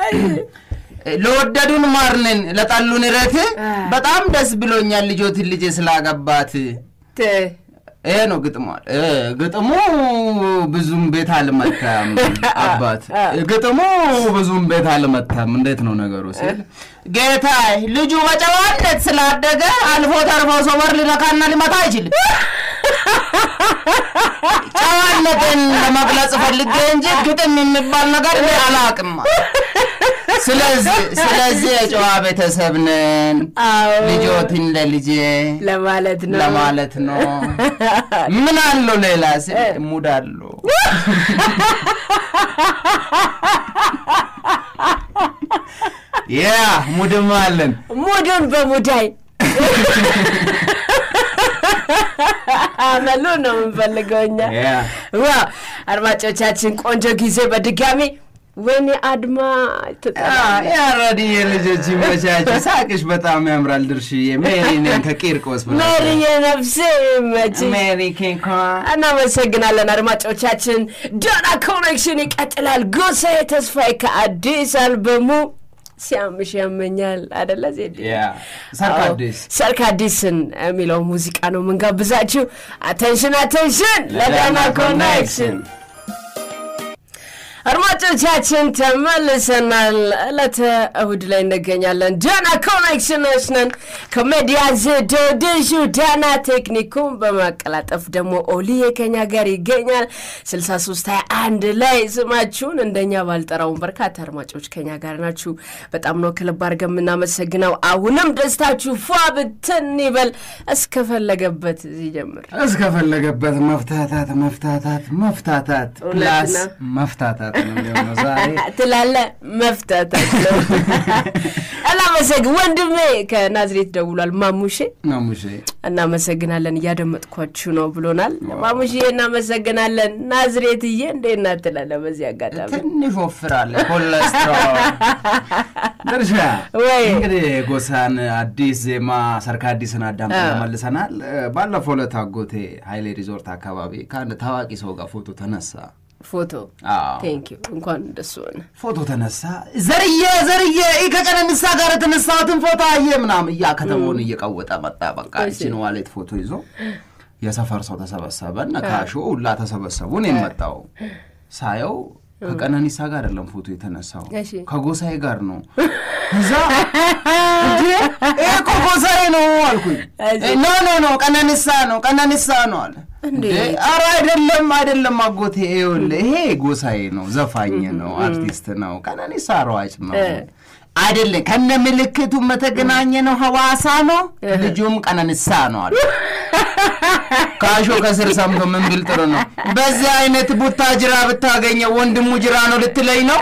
[SPEAKER 2] ለወደዱን ማርንን ለጠሉን ረት በጣም ደስ ብሎኛል ልጆትን ልጄ ስላገባት። ይሄ ነው ግጥሙ። ግጥሙ ብዙም ቤት አልመታም አባት ግጥሙ ብዙም ቤት አልመታም። እንዴት ነው ነገሩ ሲል ጌታ ልጁ በጨዋነት ስላደገ አልፎ ተርፎ ሰው በር ሊነካና ሊመታ አይችልም። ጨዋነትን ለመግለጽ ፈልጌ እንጂ ግጥም የሚባል ነገር እኔ አላውቅም። ስለዚህ ስለዚህ የጨዋ ቤተሰብ ነን።
[SPEAKER 1] አዎ
[SPEAKER 2] ልጆትን ለልጄ
[SPEAKER 1] ለማለት ነው
[SPEAKER 2] ለማለት ነው። ምን አለው ሌላ ስ ሙድ አለው። ያ ሙድም አለን።
[SPEAKER 1] ሙድን በሙዳይ አመሉ ነው የምንፈልገው እኛ።
[SPEAKER 2] ያ
[SPEAKER 1] ዋው አድማጮቻችን ቆንጆ ጊዜ በድጋሚ ወይኔ አድማ
[SPEAKER 2] ያረዲ የልጆች ይመቻች። ሳቅሽ በጣም ያምራል። ድርሽዬ ሜሪ ነኝ ከቂርቆስ ብላ
[SPEAKER 1] ሜሪዬ ነፍሴ መች
[SPEAKER 2] ሜሪ ኬኳ
[SPEAKER 1] እናመሰግናለን አድማጮቻችን። ዶና ኮኔክሽን ይቀጥላል። ጎሳዬ ተስፋዬ ከአዲስ አልበሙ ሲያምሽ ያመኛል አደለ ዜድ
[SPEAKER 2] ያ ሰርካዲስ
[SPEAKER 1] ሰርክ አዲስን የሚለው ሙዚቃ ነው የምንጋብዛችሁ። አቴንሽን አቴንሽን ለዳና ኮኔክሽን አድማጮቻችን ተመልሰናል። ዕለተ እሁድ ላይ እንገኛለን። ዳና ኮኔክሽኖች ነን። ኮሜዲያ ዘዶድሹ ዳና ቴክኒኩን በማቀላጠፍ ደግሞ ኦሊዬ ከኛ ጋር ይገኛል። 6321 ላይ ስማችሁን እንደኛ ባልጠራውን በርካታ አድማጮች ከኛ ጋር ናችሁ። በጣም ነው ከልብ አድርገን የምናመሰግነው። አሁንም ደስታችሁ ፏ ብትን ይበል እስከፈለገበት ሲጀምር
[SPEAKER 2] እስከፈለገበት መፍታታት መፍታታት መፍታታት
[SPEAKER 1] እውነት
[SPEAKER 2] ፕላስ
[SPEAKER 1] ነው።
[SPEAKER 2] መፍታታት ነው የሚሆነው ዛሬ።
[SPEAKER 1] ትላለ መፍታታት ነው። እናመሰግን ወንድሜ ከናዝሬት ደውሏል። ማሙሼ
[SPEAKER 2] ማሙሼ
[SPEAKER 1] እናመሰግናለን እያደመጥኳችሁ ነው ብሎናል። ማሙሼ እናመሰግናለን። ናዝሬትዬ እንዴት ናት ትላለ። በዚህ አጋጣሚ
[SPEAKER 2] ትንሽ ወፍራለ ኮለስትሮል ድርሻ
[SPEAKER 1] ወይ
[SPEAKER 2] እንግዲህ ጎሳን አዲስ ዜማ ሰርካ አዲስን አዳምጠን ተመልሰናል። ባለፈው ዕለት አጎቴ ሀይሌ ሪዞርት አካባቢ ከአንድ ታዋቂ ሰው ጋር ፎቶ ተነሳ።
[SPEAKER 1] ፎቶ
[SPEAKER 2] አዎ
[SPEAKER 1] ቴንክ ዩ እንኳን እንደሱ ሆነ።
[SPEAKER 2] ፎቶ ተነሳ። ዘርዬ ዘርዬ ይህ ከቀነኒሳ ጋር የተነሳሁትን ፎቶ አየ ምናምን እያ ከተማውን እየቀወጠ መጣ። በቃ ይችን ዋሌት ፎቶ ይዞ የሰፈር ሰው ተሰበሰበ። እነ ካሾ ሁላ ተሰበሰቡ። እኔ መጣው ሳየው ከቀነኒሳ ጋር አይደለም ፎቶ የተነሳው
[SPEAKER 1] እሺ።
[SPEAKER 2] ከጎሳዬ ጋር ነው። እዛ እንዴ ይሄ እኮ ጎሳዬ ነው አልኩኝ።
[SPEAKER 1] እሺ።
[SPEAKER 2] ኖ ኖ ኖ ቀነኒሳ ነው ቀነኒሳ ነው አለ።
[SPEAKER 1] እንዴት?
[SPEAKER 2] እንዴ ኧረ አይደለም አይደለም አጎቴ ይኸውልህ ይሄ ጎሳዬ ነው ዘፋኝ ነው አርቲስት ነው ቀነኒሳ ሯጭ ነው
[SPEAKER 1] እ።
[SPEAKER 2] አይደለም ከነ ምልክቱ መተገናኘ ነው ሐዋሳ ነው ልጁም ቀነኒሳ ነው አለ ካሾ ከስር ሰምቶ ምን ብል ጥሩ ነው በዚህ አይነት ቡታ ጅራ ብታገኘው ወንድሙ ጅራ ነው ልትለኝ ነው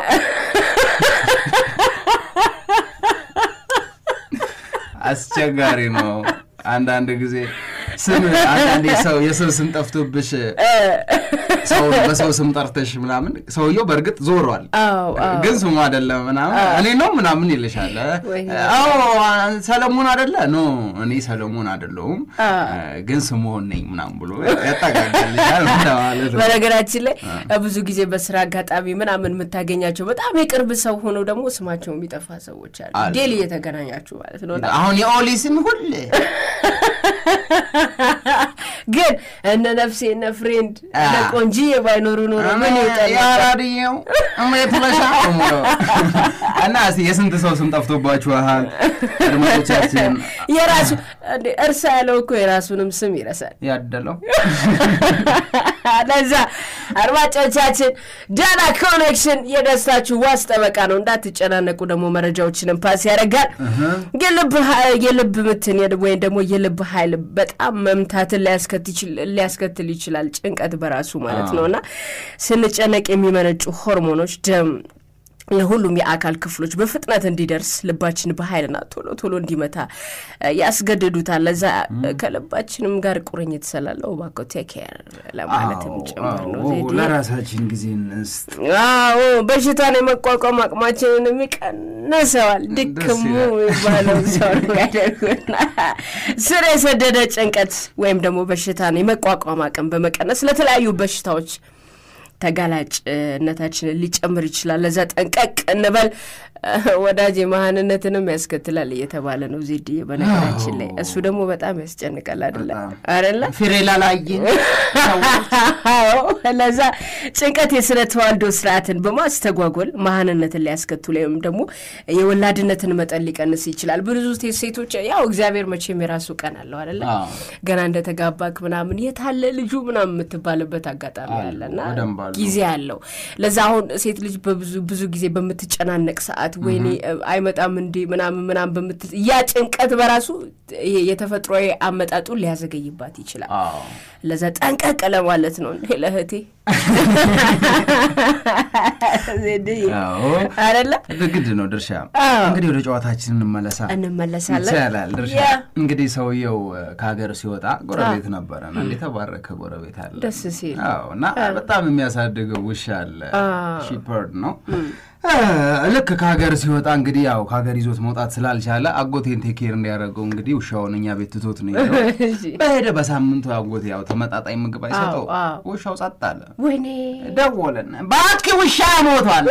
[SPEAKER 2] አስቸጋሪ ነው አንዳንድ ጊዜ ስም አንዳንዴ ሰው የሰው ስም ጠፍቶብሽ ሰው በሰው ስም ጠርተሽ ምናምን ሰውየው በእርግጥ ዞሯል
[SPEAKER 1] አዎ አዎ
[SPEAKER 2] ግን ስሙ አይደለም ምናምን እኔ ነው ምናምን ይልሻል
[SPEAKER 1] ወይ
[SPEAKER 2] አዎ ሰለሞን አይደለ ኖ እኔ ሰለሞን አይደለሁም
[SPEAKER 1] አ።
[SPEAKER 2] ግን ስምሆን ነኝ ምናምን ብሎ ያጠቃቀልሻል ማለት ነው
[SPEAKER 1] በነገራችን ላይ ብዙ ጊዜ በስራ አጋጣሚ ምናምን የምታገኛቸው በጣም የቅርብ ሰው ሆነው ደግሞ ስማቸው የሚጠፋ ሰዎች አሉ።
[SPEAKER 2] አሉ።
[SPEAKER 1] ዴሊ እየተገናኛችሁ ማለት ነው። እና
[SPEAKER 2] አሁን የኦሊ ስም ሁሌ
[SPEAKER 1] ግን እነ ነፍሴ እነ ፍሬንድ እነ
[SPEAKER 2] አ።
[SPEAKER 1] ቆንጂዬ ባይኖሩ ኖሮ ምን ይውጠል ነበር?
[SPEAKER 2] የአራድየው እንዴት ብለሻ እና እስኪ የስንት ሰው ስም ጠፍቶባችኋል አድማጮቻችን
[SPEAKER 1] የራሱ እንዴ እርሳ ያለው እኮ የራሱንም ስም ይረሳል።
[SPEAKER 2] ያደለው
[SPEAKER 1] ለዛ አድማጮቻችን ዳና ኮኔክሽን የደስታችሁ ዋስ ጠበቃ ነው። እንዳትጨናነቁ ደግሞ መረጃዎችንም ፓስ ያደርጋል። የልብ ሀ- የልብ ምትን የል- ወይም ደግሞ የልብ ኃይል በጣም መምታትን ሊያስከት ይችል- ሊያስከትል ይችላል። ጭንቀት በራሱ ማለት ነው እና ስንጨነቅ የሚመነጩ ሆርሞኖች ደም ለሁሉም የአካል ክፍሎች በፍጥነት እንዲደርስ ልባችን በኃይልና ቶሎ ቶሎ እንዲመታ እ፣ ያስገድዱታል። ለዛ እ፣ ከልባችንም ጋር ቁርኝት ስላለው እባክዎ ቴክ ኬር ለማለትም ጭምር ነው። ዜድ
[SPEAKER 2] ለራሳችን ጊዜ እንስጥ
[SPEAKER 1] አዎ በሽታን የመቋቋም አቅማችንን ይቀንሰዋል። ድክሙ የሚባለው ሰው ነው ያደርጉና ስር የሰደደ ጭንቀት ወይም ደግሞ በሽታን የመቋቋም አቅም በመቀነስ ለተለያዩ በሽታዎች ተጋላጭነታችንን ሊጨምር ይችላል። ለዛ ጠንቀቅ እንበል። ወዳጅ መሀንነትንም ያስከትላል እየተባለ ነው ዜድ በነገራችን ላይ እሱ ደግሞ በጣም ያስጨንቃል። አደለ አደለ
[SPEAKER 2] ፍሬ ላላየን
[SPEAKER 1] ለዛ ጭንቀት የስነ ተዋልዶ ስርዓትን በማስተጓጎል መሀንነትን ሊያስከትሉ ወይም ደግሞ የወላድነትን መጠን ሊቀንስ ይችላል። ብዙ ሴቶች ያው እግዚአብሔር መቼም የራሱ ቀን አለው አደለ ገና እንደተጋባክ ምናምን የታለ ልጁ ምናምን የምትባልበት አጋጣሚ አለና ጊዜ አለው። ለዛ አሁን ሴት ልጅ በብዙ ብዙ ጊዜ በምትጨናነቅ ሰዓት ወይኔ አይመጣም እንዲ ምናምን ምናምን በምት ያ ጭንቀት በራሱ ይሄ የተፈጥሯዊ አመጣጡን ሊያዘገይባት ይችላል። ለዛ ጠንቀቅ ለማለት ነው ለእህቴ አደለ
[SPEAKER 2] ግድ ነው። ድርሻ እንግዲህ ወደ ጨዋታችን እንመለሳ
[SPEAKER 1] እንመለሳለን
[SPEAKER 2] ይቻላል። ድርሻ እንግዲህ ሰውየው ከሀገር ሲወጣ ጎረቤት ነበረ እና የተባረከ ጎረቤት አለ
[SPEAKER 1] ደስ ሲል
[SPEAKER 2] እና በጣም የሚያሳድገው ውሻ አለ። ሺፐርድ ነው ልክ ከሀገር ሲወጣ እንግዲህ ያው ከሀገር ይዞት መውጣት ስላልቻለ አጎቴን ቴኬር እንዲያደርገው እንግዲህ ውሻውን እኛ ቤት ትቶት ነው ሄደው። በሄደ በሳምንቱ አጎቴ ያው ተመጣጣኝ ምግብ አይሰጠው፣ ውሻው ጸጥ አለ።
[SPEAKER 1] ወይኔ
[SPEAKER 2] ደወለን፣ እባክህ ውሻ ሞቷል።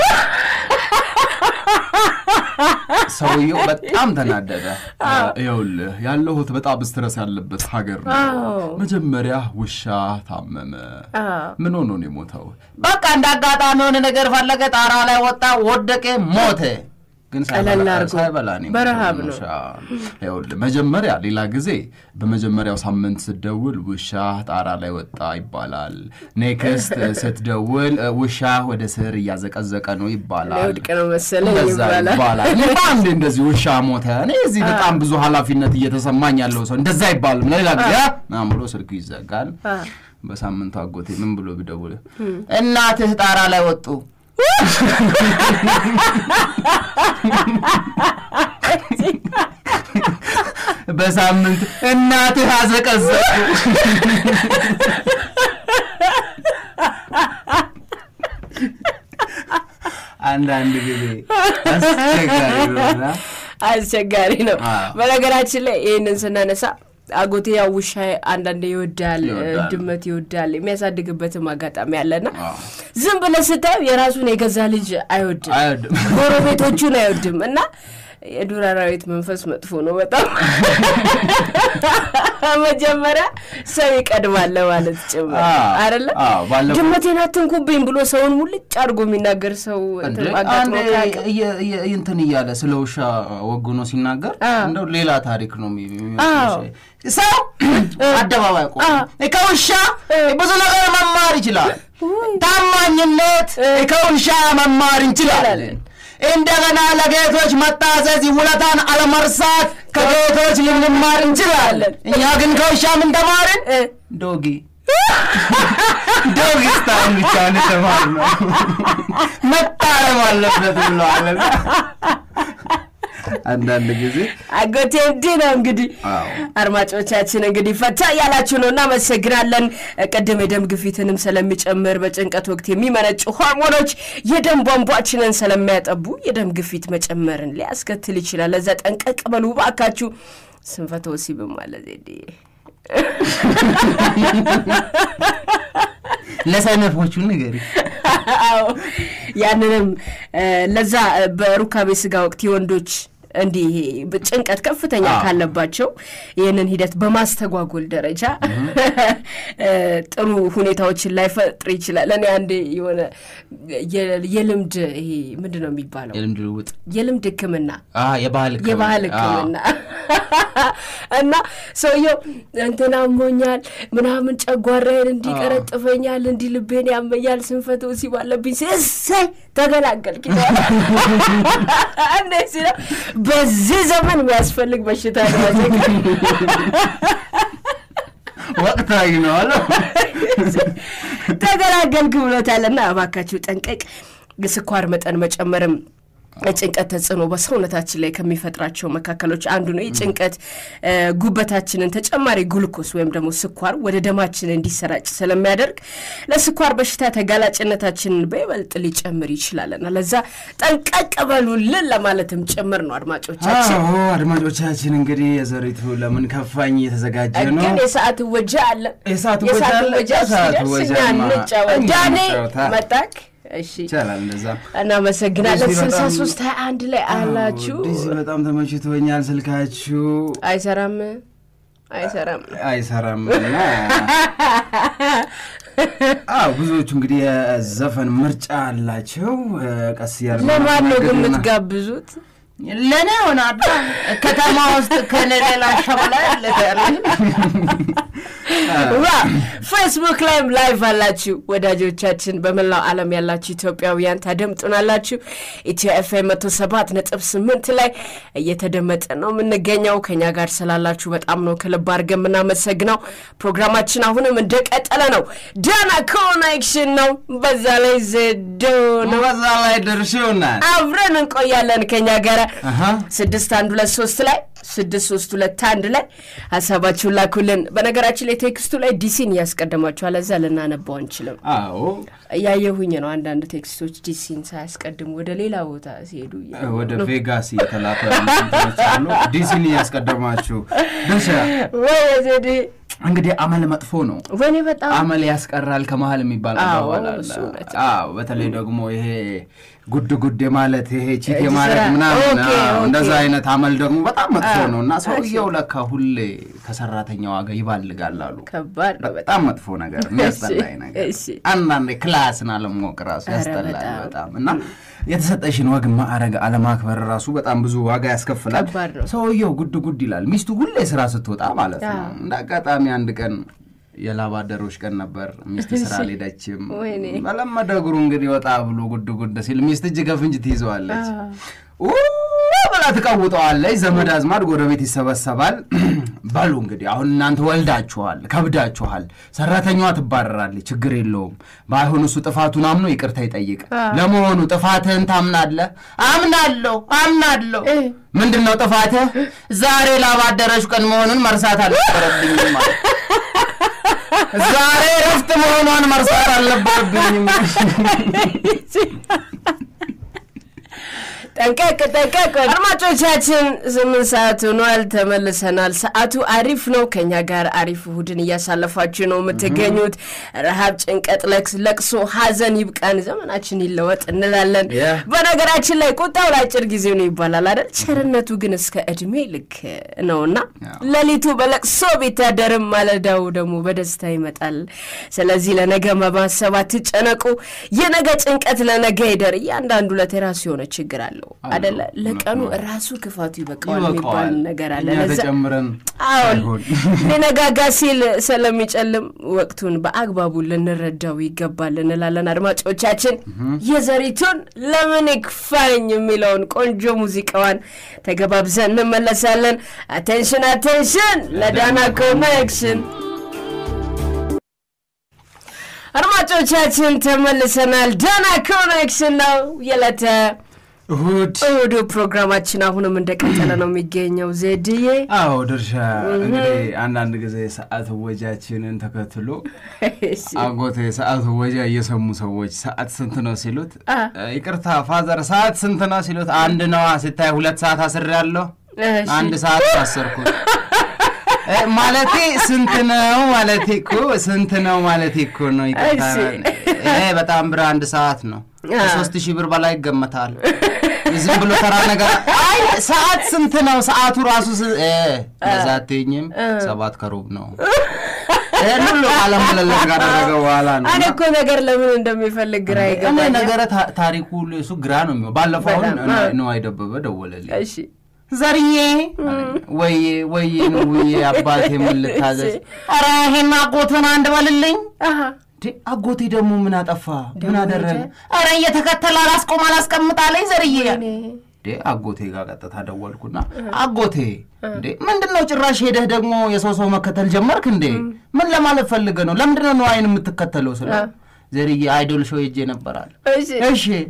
[SPEAKER 2] ሰውየው በጣም ተናደደ። ይኸውልህ ያለሁት በጣም ስትረስ ያለበት ሀገር ነው። መጀመሪያ ውሻ ታመመ። ምን ሆኖ ነው የሞተው? በቃ እንደ አጋጣሚ የሆነ ነገር ፈለገ፣ ጣራ ላይ ወጣ፣ ወደቀ፣ ሞተ። ግን ሳይበላ
[SPEAKER 1] በረሃብ ነው።
[SPEAKER 2] ይኸውልህ መጀመሪያ ሌላ ጊዜ በመጀመሪያው ሳምንት ስትደውል ውሻ ጣራ ላይ ወጣ ይባላል። ኔክስት ስትደውል ውሻ ወደ ስር እያዘቀዘቀ ነው ይባላል።
[SPEAKER 1] ወድቅ ነው መሰለኝ
[SPEAKER 2] ይባላል። አንዴ እንደዚህ ውሻ ሞተ፣ እኔ እዚህ በጣም ብዙ ኃላፊነት እየተሰማኝ ያለው ሰው እንደዛ አይባልም። ለሌላ ጊዜ ምናምን ብሎ ስልኩ ይዘጋል። በሳምንቱ አጎቴ ምን ብሎ ቢደውል እናትህ ጣራ ላይ ወጡ በሳምንት እናትህ አዘቀዘቁ። አንዳንድ ጊዜ አስቸጋሪ ነው።
[SPEAKER 1] አስቸጋሪ ነው። በነገራችን ላይ ይህንን ስናነሳ አጎቴ ያው ውሻ አንዳንዴ ይወዳል፣ ድመት ይወዳል። የሚያሳድግበትም አጋጣሚ አለና ዝም ብለህ ስታየው የራሱን የገዛ ልጅ አይወድም፣ ጎረቤቶቹን አይወድም እና የዱር አራዊት መንፈስ መጥፎ ነው በጣም መጀመሪያ ሰው ይቀድማል ለማለት ጭምር አይደለ ድመቴን አትንኩብኝ ብሎ ሰውን ሙልጭ አድርጎ የሚናገር ሰው
[SPEAKER 2] እንትን እያለ ስለ ውሻ ወግኖ ሲናገር እንደው ሌላ ታሪክ ነው ሰው አደባባይ ቆ ከውሻ ብዙ ነገር መማር ይችላል ታማኝነት ከውሻ መማር እንችላለን እንደገና ለጌቶች መታዘዝ ውለታን አለመርሳት ከጌቶች ልንማር እንችላለን። እኛ ግን ከውሻ ምን ተማርን? ዶጊ ዶጊ ስታይል ብቻ ተማር ነው መታረም አለበት ብለዋለን። አንዳንድ ጊዜ
[SPEAKER 1] አጎቴ እንዲህ ነው እንግዲህ። አድማጮቻችን እንግዲህ ፈታ እያላችሁ ነው፣ እናመሰግናለን። ቅድም የደም ግፊትንም ስለሚጨምር በጭንቀት ወቅት የሚመነጩ ሆርሞኖች የደም ቧንቧችንን ስለሚያጠቡ የደም ግፊት መጨመርን ሊያስከትል ይችላል። ለዛ ጠንቀቅ በሉ እባካችሁ። ስንፈተ ወሲብም አለ ዜዴ
[SPEAKER 2] ለሰነፎቹ ንገሪ።
[SPEAKER 1] ያንንም ለዛ በሩካቤ ስጋ ወቅት የወንዶች እንዲህ ጭንቀት ከፍተኛ ካለባቸው ይህንን ሂደት በማስተጓጎል ደረጃ ጥሩ ሁኔታዎችን ላይፈጥር ይችላል። እኔ አንዴ የሆነ የልምድ ይሄ ምንድን ነው የሚባለው
[SPEAKER 2] የልምድ ልውጥ
[SPEAKER 1] የልምድ ሕክምና
[SPEAKER 2] የባህል
[SPEAKER 1] የባህል ሕክምና እና ሰውየው እንትን አሞኛል ምናምን ጨጓራዬን እንዲቀረጥፈኛል እንዲህ ልቤን ያመኛል ስንፈተ ወሲብ አለብኝ እሰይ ተገላገልክ እንደዚህ ነው በዚህ ዘመን የሚያስፈልግ በሽታ ነው
[SPEAKER 2] ወቅታዊ ነው አለ
[SPEAKER 1] ተገላገልክ ብሎታልና እባካችሁ ጠንቀቅ ስኳር መጠን መጨመርም ጭንቀት ተጽዕኖ በሰውነታችን ላይ ከሚፈጥራቸው መካከሎች አንዱ ነው። የጭንቀት ጉበታችንን ተጨማሪ ግሉኮስ ወይም ደግሞ ስኳር ወደ ደማችን እንዲሰራጭ ስለሚያደርግ ለስኳር በሽታ ተጋላጭነታችንን በይበልጥ ሊጨምር ይችላልና ለዛ ጠንቀቅ በሉልን ለማለትም ጭምር ነው። አድማጮቻችን
[SPEAKER 2] አዎ አድማጮቻችን እንግዲህ የዘሪቱ ለምን ከፋኝ እየተዘጋጀ ነው።
[SPEAKER 1] ግን የሰዓት ወጃ አለ።
[SPEAKER 2] የሰዓት ወጃ አለ።
[SPEAKER 1] ወጃ
[SPEAKER 2] የሰዓት
[SPEAKER 1] ሲደርስ እኛ
[SPEAKER 2] ወጃማ
[SPEAKER 1] እንጫወት።
[SPEAKER 2] እኛ
[SPEAKER 1] ዳኔ
[SPEAKER 2] እንጫወታ።
[SPEAKER 1] መጣክ። እሺ
[SPEAKER 2] ይቻላል እንደዛ።
[SPEAKER 1] እናመሰግናለን።
[SPEAKER 2] ዲሲ
[SPEAKER 1] ስልሳ
[SPEAKER 2] በጣም-
[SPEAKER 1] ሶስት ሀያ አንድ ላይ አላችሁ።
[SPEAKER 2] ዲሲ በጣም ተመችቶኛል። ስልካችሁ
[SPEAKER 1] አይሰራም አይሰራም።
[SPEAKER 2] አይሰራም እና አዎ ብዙዎቹ እንግዲህ የዘፈን ምርጫ አላቸው። ቀስ እያለ
[SPEAKER 1] ለማን ነው ግን
[SPEAKER 2] ማናገርና-
[SPEAKER 1] የምትጋብዙት?
[SPEAKER 2] ለእኔ ሆናዳ ከተማ ውስጥ ከኔ ሌላ ሸበላ ያለ
[SPEAKER 1] ዋ ፌስቡክ ላይም ላይቭ አላችሁ ወዳጆቻችን፣ በመላው ዓለም ያላችሁ ኢትዮጵያውያን ታደምጡናላችሁ። ኢትዮ ኤፍኤም መቶ ሰባት ነጥብ ስምንት ላይ እየተደመጠ ነው የምንገኘው። ከኛ ጋር ስላላችሁ በጣም ነው ከልብ አድርገን የምናመሰግነው። ፕሮግራማችን አሁንም እንደቀጠለ ነው። ዳና ኮኔክሽን ነው፣ በዛ ላይ ዘዶ ነው።
[SPEAKER 2] በዛ ላይ ደርሼውናል።
[SPEAKER 1] አብረን እንቆያለን ከኛ ጋር
[SPEAKER 2] አሃ።
[SPEAKER 1] ስድስት አንድ ሁለት ሶስት ላይ ስድስት ሶስት ሁለት አንድ ላይ ሀሳባችሁን ላኩልን። በነገራችን ላይ ቴክስቱ ላይ ዲሲን እያስቀደማችሁ አለዛ ልናነባው አንችልም።
[SPEAKER 2] አዎ
[SPEAKER 1] እያየሁኝ ነው አንዳንድ ቴክስቶች ዲሲን ሳያስቀድሙ ወደ ሌላ ቦታ ሲሄዱ እያየሁ
[SPEAKER 2] ወደ
[SPEAKER 1] ነው።
[SPEAKER 2] ቬጋስ የተላከ እንትኖች አሉ። ዲሲን እያስቀደማችሁ ድርሻ
[SPEAKER 1] ወይ ዘዴ
[SPEAKER 2] እንግዲህ አመል መጥፎ ነው።
[SPEAKER 1] ወይኔ በጣም
[SPEAKER 2] አመል ያስቀራል ከመሀል የሚባል
[SPEAKER 1] አዎ፣
[SPEAKER 2] አባባል አለ።
[SPEAKER 1] እሱ እውነት
[SPEAKER 2] አዎ በተለይ ደግሞ ይሄ ጉድ ጉድ ማለት ይሄ ቺት
[SPEAKER 1] እጅ
[SPEAKER 2] ማለት
[SPEAKER 1] ስራ።
[SPEAKER 2] ምናምን
[SPEAKER 1] ኦኬ፣
[SPEAKER 2] አዎ፣
[SPEAKER 1] ኦኬ።
[SPEAKER 2] እንደዛ አይነት አመል ደግሞ በጣም መጥፎ
[SPEAKER 1] አዎ፣
[SPEAKER 2] ነው እና
[SPEAKER 1] እሺ።
[SPEAKER 2] ሰውየው ለካ ሁሌ ከሰራተኛው ዋጋ ይባልጋል አሉ።
[SPEAKER 1] ከባድ ነው በጣም
[SPEAKER 2] በጣም መጥፎ ነገር የሚያስጠላኝ ነገር
[SPEAKER 1] እሺ።
[SPEAKER 2] አንዳንዴ ክላስን አለማወቅ ራሱ
[SPEAKER 1] ኧረ
[SPEAKER 2] ያስጠላል
[SPEAKER 1] በጣም።
[SPEAKER 2] በጣም እና የተሰጠሽን ወግ ማዕረግ አለማክበር ራሱ በጣም ብዙ ዋጋ ያስከፍላል።
[SPEAKER 1] ከባድ ነው።
[SPEAKER 2] ሰውየው ጉድ ጉድ ይላል። ሚስቱ ሁሌ ስራ ስትወጣ ማለት ነው።
[SPEAKER 1] አዎ።
[SPEAKER 2] እንደ አጋጣሚ አንድ ቀን የላብ አደሮች ቀን ነበር። ሚስት ስራ አልሄደችም።
[SPEAKER 1] ወይኔ።
[SPEAKER 2] በለመደ እግሩ እንግዲህ ወጣ ብሎ ጉድ ጉድ ሲል ሚስት እጅ ከፍንጅ ትይዘዋለች። ኡ ብላ ትቀውጠዋለች። ዘመድ አዝማድ ጎረቤት ይሰበሰባል። በሉ እንግዲህ አሁን እናንተ ወልዳችኋል፣ ከብዳችኋል፣ ሰራተኛዋ ትባረራለች፣ ችግር የለውም። ባይሆን እሱ ጥፋቱን አምኖ ይቅርታ ይጠይቅ። ለመሆኑ ጥፋትህን ታምናለህ? አምናለሁ አምናለሁ።
[SPEAKER 1] እ።
[SPEAKER 2] ምንድን ነው ጥፋትህ? ዛሬ ላብ አደረሽ ቀን መሆኑን መርሳት አልነበረብኝም ማለት ዛሬ ረፍት መሆኗን መርሳት አልነበረብኝም።
[SPEAKER 1] ጠንቀቅ ጠንቀቅ። አድማጮቻችን ስምንት ሰዓት ሆኗል፣ ተመልሰናል። ሰዓቱ አሪፍ ነው። ከኛ ጋር አሪፍ እሁድን እያሳለፋችሁ ነው የምትገኙት። ረሃብ፣ ጭንቀት፣ ለቅስ- ለቅሶ፣ ሀዘን ይብቃን፣ ዘመናችን ይለወጥ እንላለን።
[SPEAKER 2] Yeah.
[SPEAKER 1] በነገራችን ላይ ቁጣው ለአጭር ጊዜ ነው ይባላል አይደል? ቸርነቱ ግን እስከ እድሜ ልክ ነውና
[SPEAKER 2] Yeah.
[SPEAKER 1] ሌሊቱ በለቅሶ ቢታደርም ማለዳው ደግሞ በደስታ ይመጣል። ስለዚህ ለነገ በማሰብ አትጨነቁ። የነገ ጭንቀት ለነገ ይደር። እያንዳንዱ ዕለት የራሱ የሆነ ችግር አለው አደለ? ለቀኑ ራሱ ክፋቱ ይበቃዋል የሚባል
[SPEAKER 2] ይበቃዋል።
[SPEAKER 1] ነገር አለ።
[SPEAKER 2] እኛ
[SPEAKER 1] ለዛ
[SPEAKER 2] ተጨምረን
[SPEAKER 1] አሁን
[SPEAKER 2] አይሆን።
[SPEAKER 1] ሊነጋጋ ሲል ስለሚጨልም ወቅቱን በአግባቡ ልንረዳው ይገባል እንላለን። አድማጮቻችን የዘሪቱን ለምን ይክፋኝ የሚለውን ቆንጆ ሙዚቃዋን ተገባብዘን እንመለሳለን። አቴንሽን አቴንሽን ለዳና ኮኔክሽን አድማጮቻችን ተመልሰናል። ዳና ኮኔክሽን ነው የዕለተ
[SPEAKER 2] እሁድ
[SPEAKER 1] እሁዱ ፕሮግራማችን አሁንም እንደቀጠለ ነው የሚገኘው። ዜድዬ
[SPEAKER 2] አዎ ድርሻ እንግዲህ አንዳንድ ጊዜ ሰዓት ወጃችንን ተከትሎ አጎቴ ሰዓት ወጃ እየሰሙ ሰዎች ሰዓት ስንት ነው ሲሉት
[SPEAKER 1] አ።
[SPEAKER 2] ይቅርታ ፋዘር ሰዓት ስንት ነው ሲሉት አንድ ነዋ ሲታይ ሁለት ሰዓት አስሬያለሁ
[SPEAKER 1] እሺ።
[SPEAKER 2] አንድ ሰዓት አሰርኩት እ፣ ማለቴ ስንት ነው ማለቴ እኮ ስንት ነው ማለቴ እኮ ነው ይቅርታ
[SPEAKER 1] እሺ።
[SPEAKER 2] ይሄ በጣም ብር አንድ ሰዓት ነው
[SPEAKER 1] አ።
[SPEAKER 2] ከሶስት ሺህ ብር በላይ ይገመታል ዝም ብሎ ተራ ነገር አይ ሰዓት ስንት ነው ሰዓቱ ራሱ ስ- እ፣ እንደዛ አትይኝም ሰባት ከሩብ ነው ይህን ሁሉ ቃለ ምልልስ ካደረገ በኋላ ነው
[SPEAKER 1] እኔ
[SPEAKER 2] እና
[SPEAKER 1] እኮ ነገር ለምን እንደሚፈልግ ግራ
[SPEAKER 2] እኔ
[SPEAKER 1] ይገባኛል።
[SPEAKER 2] ነገረ ታ- ታሪኩ እሱ ግራ ነው የሚሆን ባለፈው አሁን
[SPEAKER 1] በጣም፣ አ።
[SPEAKER 2] ነው አይደበበ ደወለልኝ
[SPEAKER 1] እሺ
[SPEAKER 2] ዘርዬ ወዬ ወዬ ነው ውዬ አባቴ ምን ልታዘዝ ኧረ ይሄን አጎትን አንድ በልልኝ
[SPEAKER 1] አሀ
[SPEAKER 2] እንዴ አጎቴ ደግሞ ምን አጠፋ ምን አደረገ ኧረ እየተከተለ አላስቆም አላስቀምጣለኝ ዘርዬ
[SPEAKER 1] እኔ
[SPEAKER 2] እንዴ አጎቴ ጋር ቀጥታ ደወልኩና አጎቴ እንዴ ምንድን ነው ጭራሽ ሄደህ ደግሞ የሰው ሰው መከተል ጀመርክ እንዴ ምን ለማለት ፈልገ ነው ለምንድን ነው አይን የምትከተለው ስለ ዘርዬ አይዶል ሾው ሄጄ ነበራል
[SPEAKER 1] እሺ
[SPEAKER 2] እሺ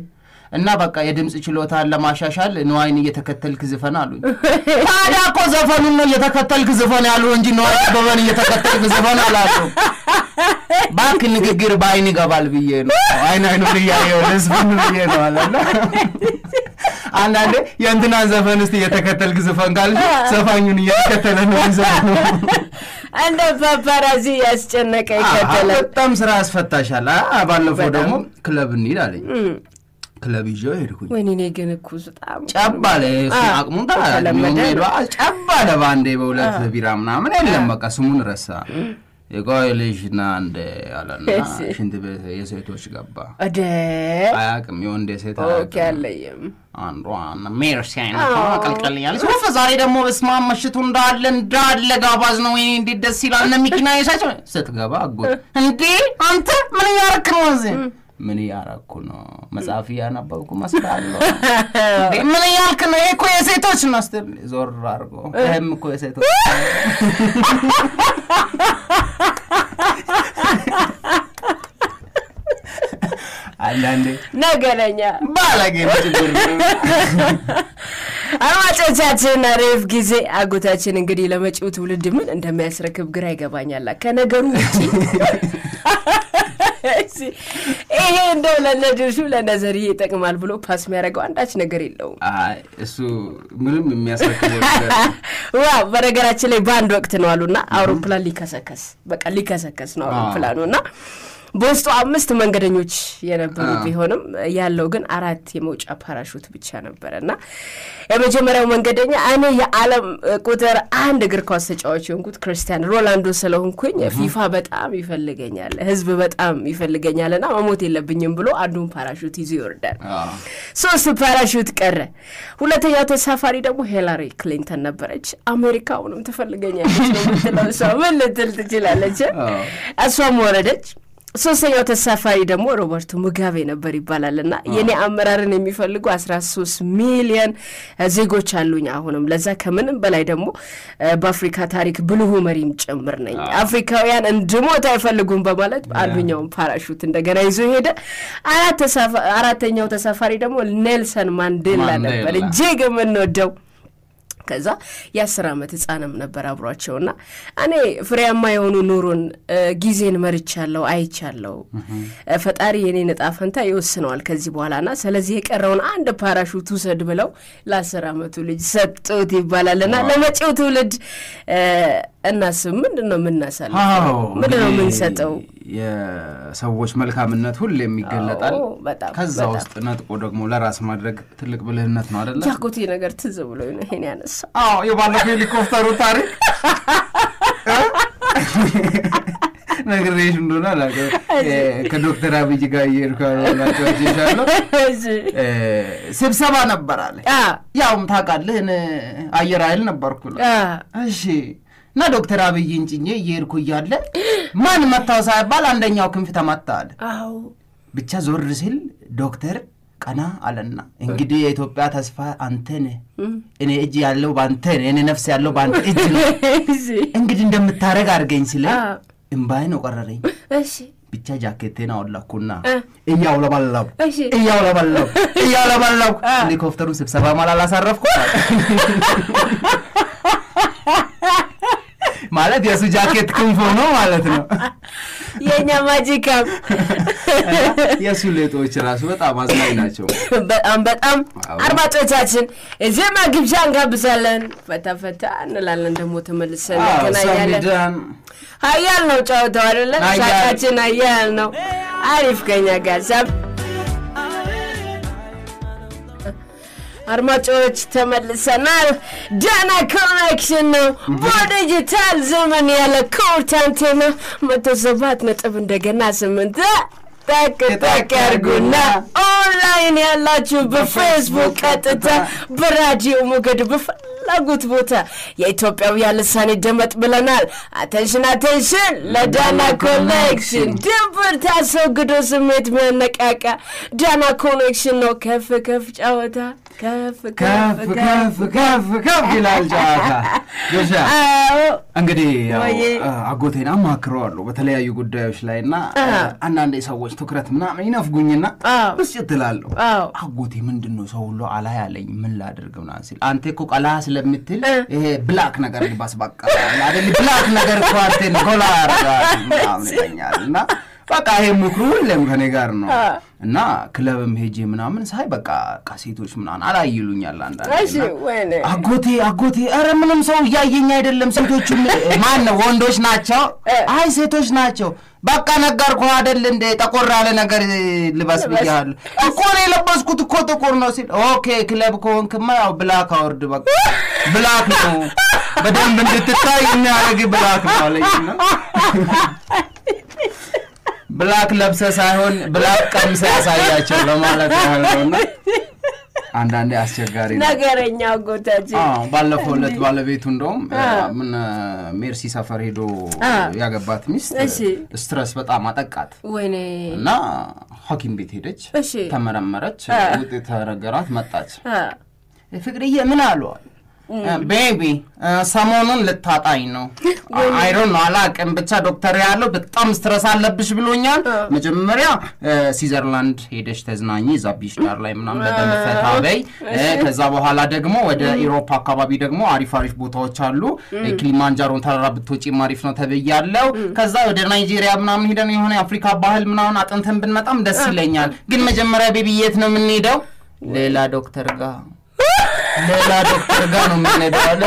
[SPEAKER 2] እና በቃ የድምፅ ችሎታን ለማሻሻል ንዋይን እየተከተልክ ዝፈን አሉኝ። ታዲያ እኮ ዘፈኑን ነው እየተከተልክ ዝፈን ያሉ እንጂ ንዋይ ደበበን እየተከተልክ ዝፈን አላሉ። እባክህ ንግግር በአይን ይገባል ብዬ ነው አይን አይኑን እያየሁ ልዝፈን ብዬ ነው አለና አንዳንዴ የእንትናን ዘፈን እስቲ እየተከተልክ ዝፈን ካልሽ ዘፋኙን እየተከተለ ነው ዘፈኑ።
[SPEAKER 1] እንደ ፓፓራዚ ያስጨነቀ ይከተላል።
[SPEAKER 2] በጣም ስራ ያስፈታሻል። አ- ባለፈው ደግሞ ክለብ እንሂድ አለኝ። ክለብ ይዤው ሄድኩኝ።
[SPEAKER 1] ወይኔ እኔ ግን እኮ በጣም
[SPEAKER 2] ጨብ አለ እሱ
[SPEAKER 1] አ፣
[SPEAKER 2] አቅሙን
[SPEAKER 1] ተለመደ።
[SPEAKER 2] ሄዷ ጨብ አለ በአንዴ በሁለት ቢራ ምናምን የለም በቃ ስሙን ረሳ። የቆይ ልጅ ና እንደ አለና
[SPEAKER 1] እሺ።
[SPEAKER 2] ሽንት ቤት የሴቶች ገባ።
[SPEAKER 1] እደ
[SPEAKER 2] አያውቅም የወንድ የሴት
[SPEAKER 1] ኦኬ
[SPEAKER 2] አያውቅም።
[SPEAKER 1] አለይም
[SPEAKER 2] አንዷ ሜርሲ አይነት ቀልቀል እያለች ወፍ ዛሬ ደግሞ በስመ አብ ምሽቱ እንዳለ እንዳለ ጋባዝ ነው። ወይኔ እንዴት ደስ ይላል። እነ ሚኪና የሳቸው ስትገባ አጎት እንዴ አንተ ምን እያረክ ነው እዚህ? ምን እያረኩ ነው? መጽሐፍ እያነበብኩ መስላለሁ። እንዴ ምን እያልክ ነው? ይሄ እኮ የሴቶች ነው ስትል ዞር አድርጎ ይህም እኮ የሴቶች አንዳንዴ
[SPEAKER 1] ነገረኛ
[SPEAKER 2] ባለጌ ነው ችግር ነው።
[SPEAKER 1] አድማጮቻችን አሪፍ ጊዜ አጎታችን እንግዲህ ለመጪው ትውልድ ምን እንደሚያስረክብ ግራ ይገባኛል ከነገሩ ውጭ እሺ፣ ይሄ እንደው ለነድርሹ ለነዘርዬ ይጠቅማል ብሎ ፓስ የሚያደርገው አንዳች ነገር የለውም
[SPEAKER 2] አይ እሱ ምንም የሚያስረክበው ነገር
[SPEAKER 1] ዋው በነገራችን ላይ በአንድ ወቅት ነው አሉና አውሮፕላን ሊከሰከስ በቃ ሊከሰከስ ነው አውሮፕላኑ እና በውስጡ አምስት መንገደኞች የነበሩ ቢሆንም ያለው ግን አራት የመውጫ ፓራሹት ብቻ ነበረ እና የመጀመሪያው መንገደኛ እኔ የዓለም ቁጥር አንድ እግር ኳስ ተጫዋች የሆንኩት ክርስቲያን ሮላንዶ ስለሆንኩኝ ፊፋ በጣም ይፈልገኛል፣ ህዝብ በጣም ይፈልገኛል እና መሞት የለብኝም ብሎ አንዱን ፓራሹት ይዞ ይወርዳል።
[SPEAKER 2] አዎ።
[SPEAKER 1] ሶስት ፓራሹት ቀረ። ሁለተኛው ተሳፋሪ ደግሞ ሂላሪ ክሊንተን ነበረች። አሜሪካ አሁንም ትፈልገኛለች ነው የምትለው እሷ ምን ልትል ትችላለች?
[SPEAKER 2] አዎ።
[SPEAKER 1] እሷም ወረደች። ሶስተኛው ተሳፋሪ ደግሞ ሮበርቶ ሙጋቤ ነበር ይባላል እና የኔ አመራርን የሚፈልጉ አስራ ሶስት ሚሊዮን ዜጎች አሉኝ አሁንም ለዛ ከምንም በላይ ደግሞ እ፣ በአፍሪካ ታሪክ ብልሁ መሪም ጭምር ነኝ አፍሪካውያን እንድሞት አይፈልጉም በማለት አንዱኛውን ፓራሹት እንደገና ይዞ ሄደ አራት ተሳፋ- አራተኛው ተሳፋሪ ደግሞ ኔልሰን ማንዴላ
[SPEAKER 2] ማንዴላ።
[SPEAKER 1] ነበር እጅግ የምንወደው ከዛ የአስር ዓመት ህፃንም ነበር አብሯቸውና እኔ ፍሬያማ የሆኑ ኑሮን እ፣ ጊዜን መርቻለሁ አይቻለሁ እ፣ ፈጣሪ የኔን እጣ ፈንታ ይወስነዋል ከዚህ በኋላና ስለዚህ የቀረውን አንድ ፓራሹት ውሰድ ብለው ለአስር ዓመቱ ልጅ ሰጡት ይባላልና ለመጪው ትውልድ እ፣ እናስብ ምንድን ነው የምናሳልፈው
[SPEAKER 2] አዎ
[SPEAKER 1] ምንድን ነው
[SPEAKER 2] እንግዲህ
[SPEAKER 1] የምንሰጠው
[SPEAKER 2] የሰዎች መልካምነት ሁሌም ይገለጣል።
[SPEAKER 1] አዎ፣ በጣም፣
[SPEAKER 2] ከዛ
[SPEAKER 1] በጣም።
[SPEAKER 2] ውስጥ ነጥቆ ደግሞ ለራስ ማድረግ ትልቅ ብልህነት ነው አደለ?
[SPEAKER 1] ያጎቴ ነገር ትዝ ብሎ ነው ይሄን ያነሳ
[SPEAKER 2] አዎ የባለፈው ሄሊኮፕተሩ ታሪክ ነግሬሽ እንደሆነ አላውቅም። እ፣ ከዶክተር አብይ ጋር እየሄድኩ ያላቸዋለሁ ስብሰባ ነበር አለ። ያውም ታውቃለህ እኔ አየር ኃይል ነበርኩ ነው። እሺ እና ዶክተር አብይን ጭኜ እየሄድኩ እያለ ማን መታው ሳይባል አንደኛው ክንፍ ተመታ አለ።
[SPEAKER 1] አዎ
[SPEAKER 2] ብቻ ዞር ሲል ዶክተር ቀና አለና እንግዲህ የኢትዮጵያ ተስፋ አንተ ነህ፣ እኔ እጅ ያለው በአንተ ነህ፣ እኔ ነፍስ ያለው በአንተ እጅ ነው። እንግዲህ እንደምታደርግ አድርገኝ ስለ
[SPEAKER 1] አዎ።
[SPEAKER 2] እምባዬ ነው ቀረረኝ።
[SPEAKER 1] እሺ
[SPEAKER 2] ብቻ ጃኬቴን አወላኩና
[SPEAKER 1] እ።
[SPEAKER 2] እያውለበለብኩ
[SPEAKER 1] እሺ
[SPEAKER 2] እያውለበለብኩ እያውለበለብኩ ሄሊኮፕተሩን ስብሰባ ማል አላሳረፍኩ ማለት የእሱ ጃኬት ክንፎ ነው ማለት ነው።
[SPEAKER 1] የእኛ ማጂካም
[SPEAKER 2] የእሱ ሌጦች ራሱ በጣም አዝናኝ ናቸው።
[SPEAKER 1] በጣም በጣም
[SPEAKER 2] አዎ።
[SPEAKER 1] አድማጮቻችን ዜማ ግብዣ እንጋብዛለን። ፈታ ፈታ እንላለን። ደግሞ ተመልሰን
[SPEAKER 2] አዎ፣
[SPEAKER 1] እንገናኛለን።
[SPEAKER 2] ሰሚዳን
[SPEAKER 1] ሀያል ነው ጨዋታው አይደለም?
[SPEAKER 2] ሀያል።
[SPEAKER 1] ሳቃችን ሀያል ነው። አሪፍ ከኛ ጋር ሳብ አድማጮች ተመልሰናል። ዳና ኮኔክሽን ነው በዲጂታል ዘመን ያለ ኮርት አንቴና መቶ ሰባት ነጥብ እንደገና ስምንት ጠቅ ጠቅ ያርጉና ኦንላይን ያላችሁ በፌስቡክ ቀጥታ በራዲዮ ሞገድ በፈላጉት ቦታ የኢትዮጵያውያን ልሳኔ ደመጥ ብለናል። አቴንሽን አቴንሽን ለዳና ኮኔክሽን ድንብር ታስወግዶ ስሜት ሚያነቃቃ ዳና ኮኔክሽን ነው ከፍ ከፍ ጨዋታ ከፍ
[SPEAKER 2] ከፍ ከፍ ከፍ ከፍ ይላል ጨዋታ። ድርሻ
[SPEAKER 1] አዎ
[SPEAKER 2] እንግዲህ ያው
[SPEAKER 1] ወዬ።
[SPEAKER 2] አ- አጎቴን አማክረዋለሁ በተለያዩ ጉዳዮች ላይ እና አንዳንዴ ሰዎች ትኩረት ምናምን ይነፍጉኝና
[SPEAKER 1] አዎ።
[SPEAKER 2] ብስጭት እላለሁ።
[SPEAKER 1] አዎ
[SPEAKER 2] አጎቴ ምንድን ነው ሰው ሁሉ አላ ያለኝ ምን ላድርግ ምናምን ሲል አንተ እኮ ቀላ ስለምትል ይሄ ብላክ ነገር ልባስ በቃ አይደል ብላክ ነገር እኮ አንተን ጎላ ያደርጋል ምናምን ይለኛል እና በቃ ይሄ ምክሩ ሁሌም ከኔ ጋር ነው እና ክለብም ሄጄ ምናምን ሳይ በቃ በቃ ሴቶች ምናምን አላይሉኛል አንዳንዴ
[SPEAKER 1] እሺ
[SPEAKER 2] እና
[SPEAKER 1] ወይኔ
[SPEAKER 2] አጎቴ አጎቴ ኧረ ምንም ሰው እያየኝ አይደለም። ሴቶቹም ማን ነው ወንዶች ናቸው? አይ ሴቶች ናቸው። በቃ ነገርኩህ አይደል እንደ ጠቆር ያለ ነገር ልበስ ብያለሁ እኮ ነው የለበስኩት እኮ ጥቁር ነው ሲል ኦኬ ክለብ ከሆንክማ ያው ብላክ አውርድ በቃ ብላክ ነው በደንብ እንድትታይ የሚያደርግ ብላክ ነው አለኝና ብላክ ለብሰ ሳይሆን ብላክ ቀምሰ ያሳያቸው ለማለት ያህል ነውና አንዳንዴ አስቸጋሪ ነው።
[SPEAKER 1] ነገረኛ አጎታችን
[SPEAKER 2] አዎ ባለፈው ዕለት ባለቤቱ እንደውም ምን ሜርሲ ሰፈር ሄዶ ያገባት ሚስት
[SPEAKER 1] እሺ።
[SPEAKER 2] ስትረስ በጣም አጠቃት
[SPEAKER 1] ወይኔ
[SPEAKER 2] እና ሐኪም ቤት ሄደች፣
[SPEAKER 1] እሺ
[SPEAKER 2] ተመረመረች፣ ውጤት ተነገራት፣ መጣች።
[SPEAKER 1] አ፣
[SPEAKER 2] ፍቅርዬ ምን አሏል? ቤቢ ሰሞኑን ልታጣኝ ነው። አይሮን ነው አላቅም፣ ብቻ ዶክተር ያለው በጣም ስትረስ አለብሽ ብሎኛል። መጀመሪያ ሲዘርላንድ ሄደሽ ተዝናኝ፣ እዛ ቢች ዳር ላይ ምናምን በደንብ ፈታ በይ። ከዛ በኋላ ደግሞ ወደ ኢሮፓ አካባቢ ደግሞ አሪፍ አሪፍ ቦታዎች አሉ። ኪሊማንጃሮን ተራራ ብትወጪም አሪፍ ነው ተብያለው። ከዛ ወደ ናይጄሪያ ምናምን ሄደን የሆነ የአፍሪካ ባህል ምናምን አጥንተን ብንመጣም ደስ ይለኛል። ግን መጀመሪያ ቤቢ የት ነው የምንሄደው? ሌላ ዶክተር ጋር ሌላ ዶክተር ጋር ነው የምንሄደው አለ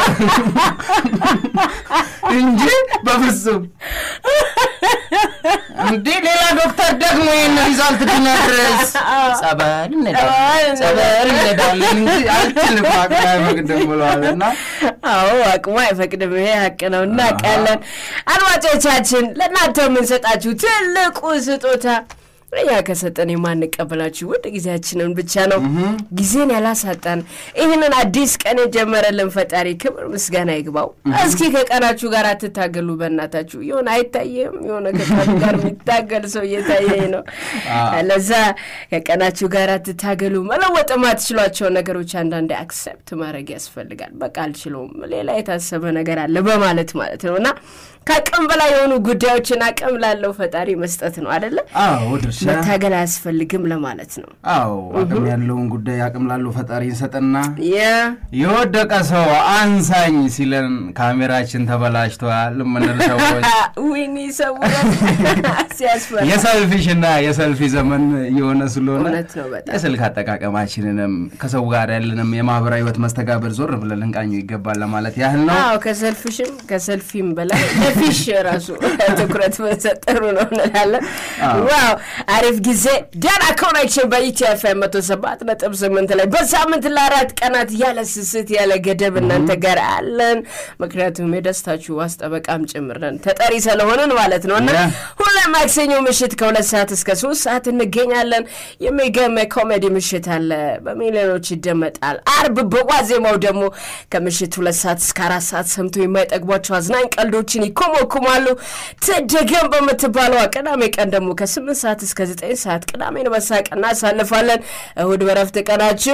[SPEAKER 2] እንጂ በፍጹም እንዴ ሌላ ዶክተር ደግሞ ይህን ሪዛልት ብነግርስ ጸበል እንሄዳለን ጸበል እንሄዳለን እንጂ አልችልም አቅሜ አይፈቅድም ብለዋል እና
[SPEAKER 1] አዎ አቅሙ አይፈቅድም። ይሄ ሀቅ ነው፣ እናውቃለን። አድማጮቻችን ለእናንተ የምንሰጣችሁ ትልቁ ስጦታ እኛ ከሰጠን የማንቀበላችሁ ውድ ጊዜያችንን ብቻ ነው። ጊዜን ያላሳጣን ይህንን አዲስ ቀን የጀመረልን ፈጣሪ ክብር ምስጋና ይግባው። እስኪ ከቀናችሁ ጋር አትታገሉ በእናታችሁ። የሆነ አይታየም፣ የሆነ ከቀኑ ጋር የሚታገል ሰው እየታየኝ ነው። ለዛ ከቀናችሁ ጋር አትታገሉ። መለወጥ የማትችሏቸውን ነገሮች አንዳንዴ አክሰፕት ማድረግ ያስፈልጋል። በቃ አልችለውም፣ ሌላ የታሰበ ነገር አለ በማለት ማለት ነው እና ከአቅም በላይ የሆኑ ጉዳዮችን አቅም ላለው ፈጣሪ መስጠት ነው አደለ?
[SPEAKER 2] አዎ ድርሻ
[SPEAKER 1] መታገል አያስፈልግም ለማለት ነው።
[SPEAKER 2] አዎ አቅም ያለውን ጉዳይ አቅም ላለው ፈጣሪ እንሰጥና
[SPEAKER 1] የ
[SPEAKER 2] የወደቀ ሰው አንሳኝ ሲለን ካሜራችን ተበላሽተዋል የምንል ሰዎች
[SPEAKER 1] ዊኒ ሰው ሲያስፈራ
[SPEAKER 2] የሰልፊሽ እና የሰልፊ ዘመን የሆነ ስለሆነ
[SPEAKER 1] እውነት ነው በጣም
[SPEAKER 2] የስልክ አጠቃቀማችንንም ከሰው ጋር ያለንም የማህበራዊ ህይወት መስተጋብር ዞር ብለን ልንቃኙ ይገባል ለማለት ያህል ነው።
[SPEAKER 1] አዎ ከሰልፍሽም ከሰልፊም በላይ ለፊሽ ራሱ ትኩረት መሰጥ ጥሩ ነው እንላለን። ዋው አሪፍ ጊዜ ዳና ኮኔክሽን በኢትዮ ኤፍኤም መቶ ሰባት ነጥብ ስምንት ላይ በሳምንት ለአራት ቀናት ያለ ስስት ያለ ገደብ እናንተ ጋር አለን። ምክንያቱም የደስታችሁ ዋስ ጠበቃም ጭምር ነን ተጠሪ ስለሆንን ማለት ነው እና
[SPEAKER 2] Yeah.
[SPEAKER 1] ሁሌ ማክሰኞ ምሽት ከሁለት ሰዓት እስከ ሶስት ሰዓት እንገኛለን። የሚገርም ኮሜዲ ምሽት አለ፣ በሚሊዮኖች ይደመጣል። አርብ በዋዜማው ደግሞ ከምሽት ሁለት ሰዓት እስከ አራት ሰዓት ሰምቶ የማይጠግቧቸው አዝናኝ ቀልዶችን ይኮመኩማሉ። ትደገም በምትባለዋ ቅዳሜ ቀን ደግሞ ከስምንት ሰዓት እስከ ዘጠኝ ሰዓት ቅዳሜን በሳቅ እናሳልፋለን። እሁድ በረፍት ቀናችሁ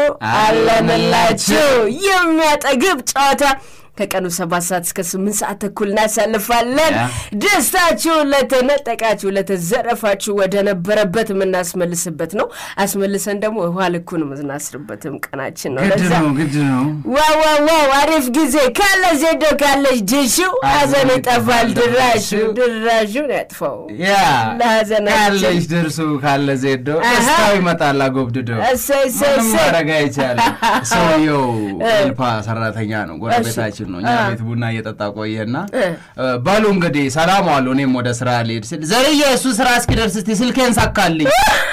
[SPEAKER 1] አለንላችሁ የሚያጠግብ ጨዋታ ከቀኑ ሰባት ሰዓት እስከ ስምንት ሰዓት ተኩል እናሳልፋለን።
[SPEAKER 2] ያ።
[SPEAKER 1] ደስታችሁን ለተነጠቃችሁ ለተዘረፋችሁ ወደ ነበረበት የምናስመልስበት ነው። አስመልሰን ደግሞ ውሃ ልኩን የምናስርበትም ቀናችን ነው።
[SPEAKER 2] ግድ
[SPEAKER 1] ለዛ
[SPEAKER 2] ነው ግድ ነው።
[SPEAKER 1] ዋው ዋው ዋው አሪፍ ጊዜ ካለ ዜዶ ካለች ድሹ ሀዘን ይጠፋል ድራሹ ድራሹን ያጥፋው
[SPEAKER 2] ያ
[SPEAKER 1] ለሀዘናችን
[SPEAKER 2] ካለች ድርሱ ካለ ዜዶ
[SPEAKER 1] አሃ።
[SPEAKER 2] ደስታው ይመጣል አጎብድደው
[SPEAKER 1] እሰይ እሰይ
[SPEAKER 2] ምንም
[SPEAKER 1] እሰይ
[SPEAKER 2] ማድረግ አይቻልም። ሰውየው ኤልፓ ሰራተኛ ነው፣ ጎረቤታችን ነው። እኛ
[SPEAKER 1] አ።
[SPEAKER 2] ቤት ቡና እየጠጣ ቆየና በሉ እንግዲህ ሰላም ዋሉ፣ እኔም ወደ ስራ ልሄድ ስል ዘርዬ እሱ ስራ እስኪደርስ እስቲ ስልኬን ሳካልኝ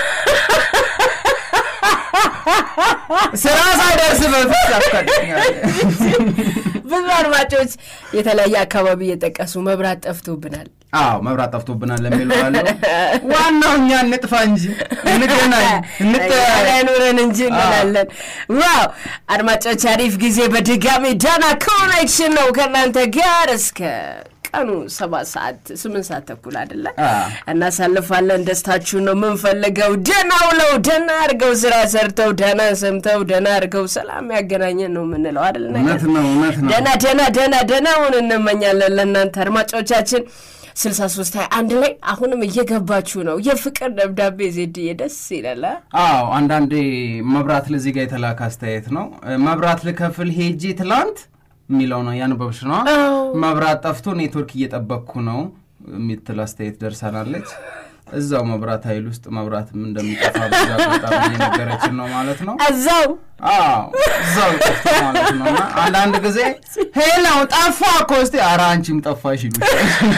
[SPEAKER 2] ስራ ሳይደርስ በፊት ሳካልኛል።
[SPEAKER 1] ብዙ አድማጮች የተለያየ አካባቢ እየጠቀሱ መብራት ጠፍቶብናል
[SPEAKER 2] አዎ መብራት ጠፍቶብናል ለሚለው አለው። ዋናው እኛ እንጥፋ እንጂ እንገናኝ እንተያይ።
[SPEAKER 1] አይኖረን እንጂ እንላለን። ዋው አድማጮች አሪፍ ጊዜ በድጋሚ ዳና ኮኔክሽን ነው ከእናንተ ጋር እስከ ከቀኑ ሰባት ሰዓት ስምንት ሰዓት ተኩል አይደለ
[SPEAKER 2] አ።
[SPEAKER 1] እናሳልፋለን። ደስታችሁን ነው የምንፈልገው። ደህና ውለው ደህና አድርገው ስራ ሰርተው ደህና ሰምተው ደህና አድርገው ሰላም ያገናኘን ነው የምንለው አይደል? ነገር
[SPEAKER 2] እውነት ነው እውነት ነው
[SPEAKER 1] ደህና ደህና ደህና ደህናውን እንመኛለን ለእናንተ አድማጮቻችን። ስልሳ ሶስት ሀያ አንድ ላይ አሁንም እየገባችሁ ነው። የፍቅር ደብዳቤ ዜድዬ ደስ ይላል። አ?
[SPEAKER 2] አዎ አንዳንዴ መብራት ለዚህ ጋር የተላከ አስተያየት ነው። መብራት ልከፍል ሄጄ ትላንት የሚለው ነው ያንበብሽ ነው።
[SPEAKER 1] አዎ።
[SPEAKER 2] መብራት ጠፍቶ ኔትወርክ እየጠበቅኩ ነው የሚትል አስተያየት ደርሰናለች። እዛው መብራት ኃይል ውስጥ መብራትም እንደሚጠፋ በዛ በጣም እየነገረችን ነው ማለት ነው።
[SPEAKER 1] እዛው
[SPEAKER 2] አዎ እዛው ጠፍቶ ማለት ነው። እና አንዳንድ ጊዜ ሄላው ጠፋ እኮ እስቲ ኧረ አንቺም ጠፋሽ ይሉሻል።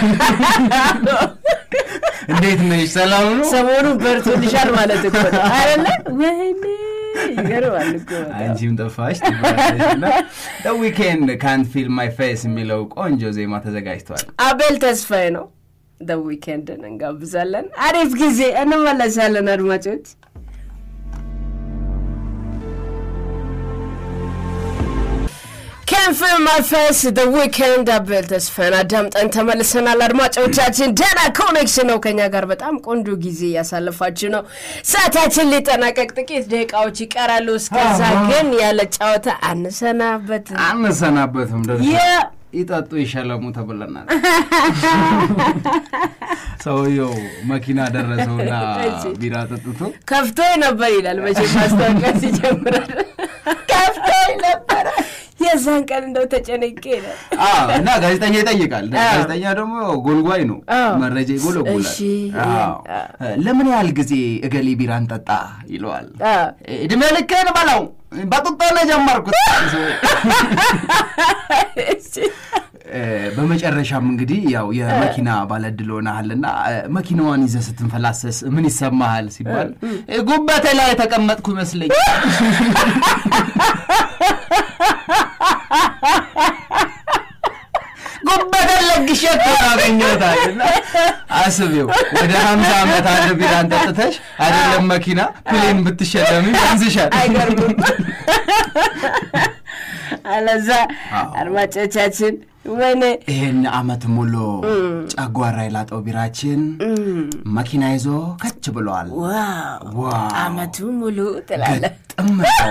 [SPEAKER 2] እንዴት ነሽ? ሰላም ነው?
[SPEAKER 1] ሰሞኑን በርቶልሻል ማለት እኮ ነው አይደለ? ወይኔ ይገርማል እኮ በጣም።
[SPEAKER 2] አንቺም ጠፋሽ ትባላለችና ዊኬንድ ካንት ፊል ማይ ፌስ የሚለው ቆንጆ ዜማ ተዘጋጅቷል።
[SPEAKER 1] አቤል ተስፋዬ ነው። ደ ዊኬንድን እንጋብዛለን። አሪፍ ጊዜ እንመለሳለን አድማጮች። ከንፍ ማፈስ ደ ዊኬንድ አቤል ተስፋን አዳምጠን ተመልሰናል። አድማጮቻችን ደህና ኮኔክሽን ነው ከኛ ጋር በጣም ቆንጆ ጊዜ እያሳለፋችሁ ነው። ሰዓታችን ሊጠናቀቅ ጥቂት ደቂቃዎች ይቀራሉ። እስከዛ ግን ያለ ጨዋታ አንሰናበት።
[SPEAKER 2] አንሰናበትም ደርሶ
[SPEAKER 1] የ-
[SPEAKER 2] ይጠጡ ይሸለሙ ተብለናል። ሰውየው መኪና ደረሰውና
[SPEAKER 1] እሺ።
[SPEAKER 2] ቢራ ጠጥቶ
[SPEAKER 1] ከፍቶ ነበር ይላል። መቼ ማስታወቂያ ሲጀምራል ከፍቶ ነበረ። የዛን ቀን እንደው ተጨነቄ ይላል።
[SPEAKER 2] አዎ፣ እና ጋዜጠኛ ይጠይቃል።
[SPEAKER 1] አዎ።
[SPEAKER 2] ጋዜጠኛ ደግሞ ጎልጓይ ነው፣
[SPEAKER 1] አዎ።
[SPEAKER 2] መረጃ ይጎለጉላል።
[SPEAKER 1] እሺ።
[SPEAKER 2] አዎ። ለምን ያህል ጊዜ እገሌ ቢራን ጠጣ ይለዋል።
[SPEAKER 1] አዎ።
[SPEAKER 2] እድሜ ልኬን በለው በጡጦ ነው የጀመርኩት። እ፣ በመጨረሻም እንግዲህ ያው የመኪና ባለዕድል ሆነሃልና እ፣ መኪናዋን ይዘህ ስትንፈላሰስ ምን ይሰማሃል ሲባል እ፣ ጉበቴ ላይ የተቀመጥኩ ይመስለኝ ጉበቴን ለግሼ እኮ ነው አገኘሁታል። እና አስቢው ወደ ሀምሳ ዓመት አንድ ቢራን ጠጥተሽ አይደለም መኪና ፕሌን ብትሸለሚ ያንስሻል።
[SPEAKER 1] አይገርምም? አለዛ
[SPEAKER 2] አዎ።
[SPEAKER 1] አድማጮቻችን ወይኔ
[SPEAKER 2] ይህን አመት ሙሉ ጨጓራ የላጠው ቢራችን መኪና ይዞ ከች ብሏል።
[SPEAKER 1] ዋው
[SPEAKER 2] ዋው
[SPEAKER 1] አመቱ ሙሉ ትላለህ።
[SPEAKER 2] ግጥም ነው።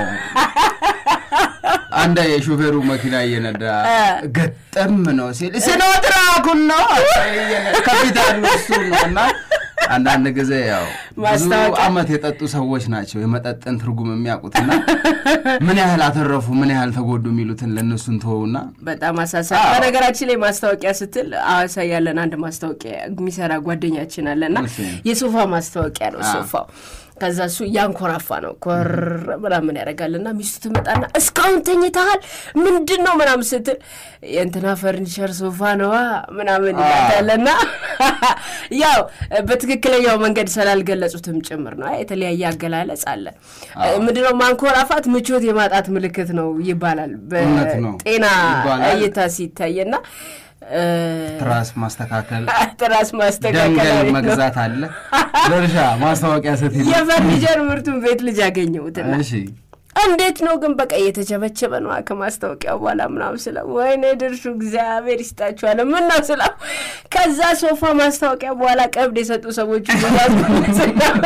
[SPEAKER 2] አንድ የሾፌሩ መኪና እየነዳ ገጠም ነው ሲል ሲኖትራኩን ነው ከፊት ያሉ እሱ ነው እና አንዳንድ ጊዜ ያው ብዙ
[SPEAKER 1] ማስታወቂያ።
[SPEAKER 2] አመት የጠጡ ሰዎች ናቸው የመጠጥን ትርጉም የሚያውቁትና ምን ያህል አተረፉ ምን ያህል ተጎዱ የሚሉትን ለእነሱን ተወውና
[SPEAKER 1] በጣም አሳሳቢ።
[SPEAKER 2] አዎ።
[SPEAKER 1] በነገራችን ላይ ማስታወቂያ ስትል ሐዋሳ ያለን አንድ ማስታወቂያ የሚሰራ ጓደኛችን አለና
[SPEAKER 2] እሺ።
[SPEAKER 1] የሶፋ ማስታወቂያ ነው ሶፋው። ከዛ እሱ እያንኮራፋ ነው ኮር ምናምን ያደርጋልና ሚስቱ ትመጣና እስካሁን ተኝተሃል ምንድን ነው ምናምን ስትል የእንትና ፈርኒቸር ሶፋ ነዋ ምናምን ይላታልና ያው በትክክለኛው መንገድ ስላልገለጹትም ጭምር ነው። የተለያየ አገላለጽ አለ። ምንድነው ማንኮራፋት ምቾት የማጣት ምልክት ነው ይባላል
[SPEAKER 2] እውነት ነው
[SPEAKER 1] በጤና
[SPEAKER 2] ይባላል።
[SPEAKER 1] እይታ ሲታይና
[SPEAKER 2] ትራስ ማስተካከል
[SPEAKER 1] ትራስ ማስተካከል
[SPEAKER 2] ደንገል
[SPEAKER 1] አሪፍ ነው።
[SPEAKER 2] መግዛት አለ ለእርሻ ማስታወቂያ ስትሄድ
[SPEAKER 1] የፈርኒቸር ምርቱን ቤት ልጅ ያገኘሁትና
[SPEAKER 2] እሺ
[SPEAKER 1] እንዴት ነው ግን በቃ እየተቸበቸበ ነው ከማስታወቂያው በኋላ ምናምን ስለው ወይኔ ድርሹ እግዚአብሔር ይስጣችኋል ምን ነው ስለው ከዛ ሶፋ ማስታወቂያ በኋላ ቀብድ የሰጡ ሰዎች ሁሉ ያዝኩት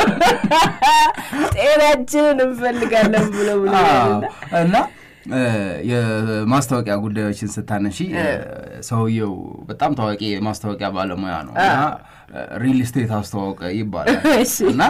[SPEAKER 1] ጤናችንን እንፈልጋለን ብሎ ብሎ
[SPEAKER 2] አዎ። እና እ፣ የማስታወቂያ ጉዳዮችን ስታነሺ እ፣ ሰውየው በጣም ታዋቂ የማስታወቂያ ባለሙያ ነው እና ሪል ስቴት አስተዋወቀ ይባላል
[SPEAKER 1] እሺ።
[SPEAKER 2] እና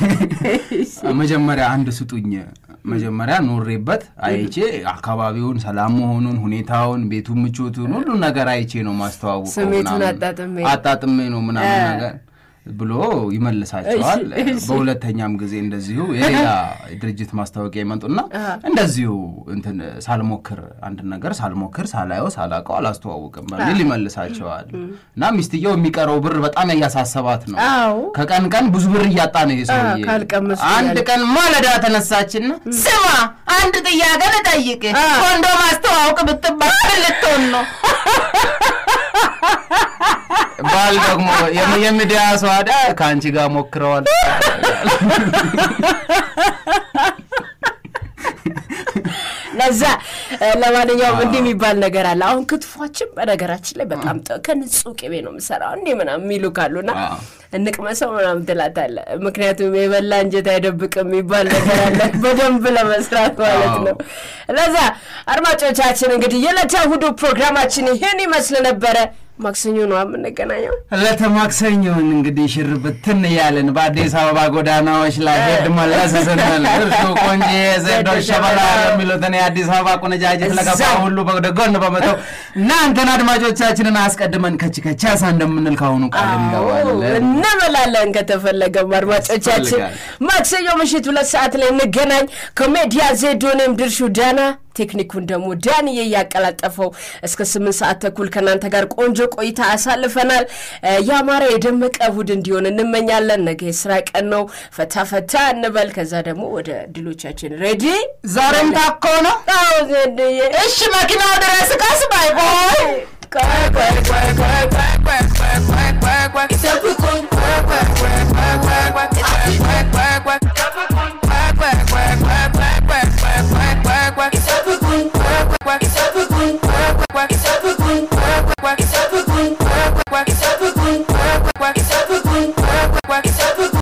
[SPEAKER 2] መጀመሪያ አንድ ስጡኝ መጀመሪያ ኖሬበት አይቼ አካባቢውን ሰላም መሆኑን ሁኔታውን ቤቱን ምቾቱን ሁሉን ነገር አይቼ ነው ማስተዋወቀው
[SPEAKER 1] ስሜቱን
[SPEAKER 2] ምናምን።
[SPEAKER 1] አጣጥሜ።
[SPEAKER 2] አጣጥሜ ነው ምናምን
[SPEAKER 1] እ።
[SPEAKER 2] ነገር ብሎ ይመልሳቸዋል
[SPEAKER 1] እሺ፣ እሺ።
[SPEAKER 2] በሁለተኛም ጊዜ እንደዚሁ የሌላ ድርጅት ማስታወቂያ ይመጡና እንደዚሁ እንትን ሳልሞክር አንድ ነገር ሳልሞክር ሳላየው ሳላውቀው አላስተዋውቅም በሚል ይመልሳቸዋል እና ሚስትየው የሚቀረው ብር በጣም እያሳሰባት ነው
[SPEAKER 1] አዎ
[SPEAKER 2] ከቀን ቀን ብዙ ብር እያጣ ነው ይሄ ሰውዬ
[SPEAKER 1] ካልቀመሱ
[SPEAKER 2] አንድ
[SPEAKER 1] እያለ።
[SPEAKER 2] ቀን ማለዳ ተነሳችና ስማ አንድ ጥያቄ ልጠይቅ ኮንዶም አስተዋውቅ ብትባል ምን ልትሆን ነው ባል ደግሞ የሚ- የሚዲያ ሰው አዳ ከአንቺ ጋር ሞክረዋል
[SPEAKER 1] ለዛ ለማንኛውም እንዲህ የሚባል ነገር አለ። አሁን ክትፏችን በነገራችን ላይ በጣም ጠ- ከንጹህ ቅቤ ነው የምሰራው እንዲህ ምናምን የሚሉ ካሉና
[SPEAKER 2] አዎ።
[SPEAKER 1] እንቅመሰው ምናምን ትላታለህ። ምክንያቱም የበላ እንጀት አይደብቅም የሚባል ነገር አለ በደንብ ለመስራት ማለት
[SPEAKER 2] አዎ።
[SPEAKER 1] ነው። ለዛ አድማጮቻችን እንግዲህ የዕለተ እሑዱ ፕሮግራማችን ይህን ይመስል ነበረ። ማክሰኞ ነው የምንገናኘው።
[SPEAKER 2] ዕለተ ማክሰኞን እንግዲህ ሽር ብትን እያልን በአዲስ አበባ ጎዳናዎች ላይ ሄድ መለስ ስንል እርሱ ቆንጆ ዘዶ ሸበላ የሚሉትን የአዲስ አበባ ቁነጃጅት ለገባ
[SPEAKER 1] እዛው።
[SPEAKER 2] ሁሉ ወደ ጎን በመተው እናንተን አድማጮቻችንን አስቀድመን ከች ከቻሳ እንደምንል ካሁኑ ቃል እንገባለን።
[SPEAKER 1] እንበላለን ከተፈለገም አድማጮቻችን
[SPEAKER 2] ያስፈልጋል።
[SPEAKER 1] ማክሰኞ ምሽት ሁለት ሰዓት ላይ እንገናኝ። ኮሜዲያ ዜዶኔም ድርሹ ዳና ቴክኒኩን ደግሞ ዳንዬ እያቀላጠፈው እስከ ስምንት ሰዓት ተኩል ከእናንተ ጋር ቆንጆ ቆይታ አሳልፈናል። እ፣ ያማረ የደመቀ እሑድ እንዲሆን እንመኛለን። ነገ የስራ ቀን ነው። ፈታ ፈታ እንበል። ከዛ ደግሞ ወደ ድሎቻችን ሬዲ
[SPEAKER 2] ዛሬም ታኮ ነው።
[SPEAKER 1] አዎ ዜድዬ
[SPEAKER 2] እሺ መኪናው ድረስ ቀስ ባይ ቦይ
[SPEAKER 1] ቆይ ቆይ ቆይ ቆይ ቆይ ቆይ ቆይ ቆይ ቆይ ቆይ
[SPEAKER 3] ይጠብቁን ቆይ ቆይ ቆይ ቆይ ቆይ ቆይ ቆይ ቆይ ቆይ ይጠብቁን ቆይ ቆይ ቆይ ቆይ ቆይ ቆይ ቆይ ቆይ ቆይ ቆይ ይጠብቁን ቆይ ቆይ ቆይ ይጠብቁን ቆይ ቆይ ቆይ ይጠብቁን ቆይ ቆይ ቆይ ይጠብቁን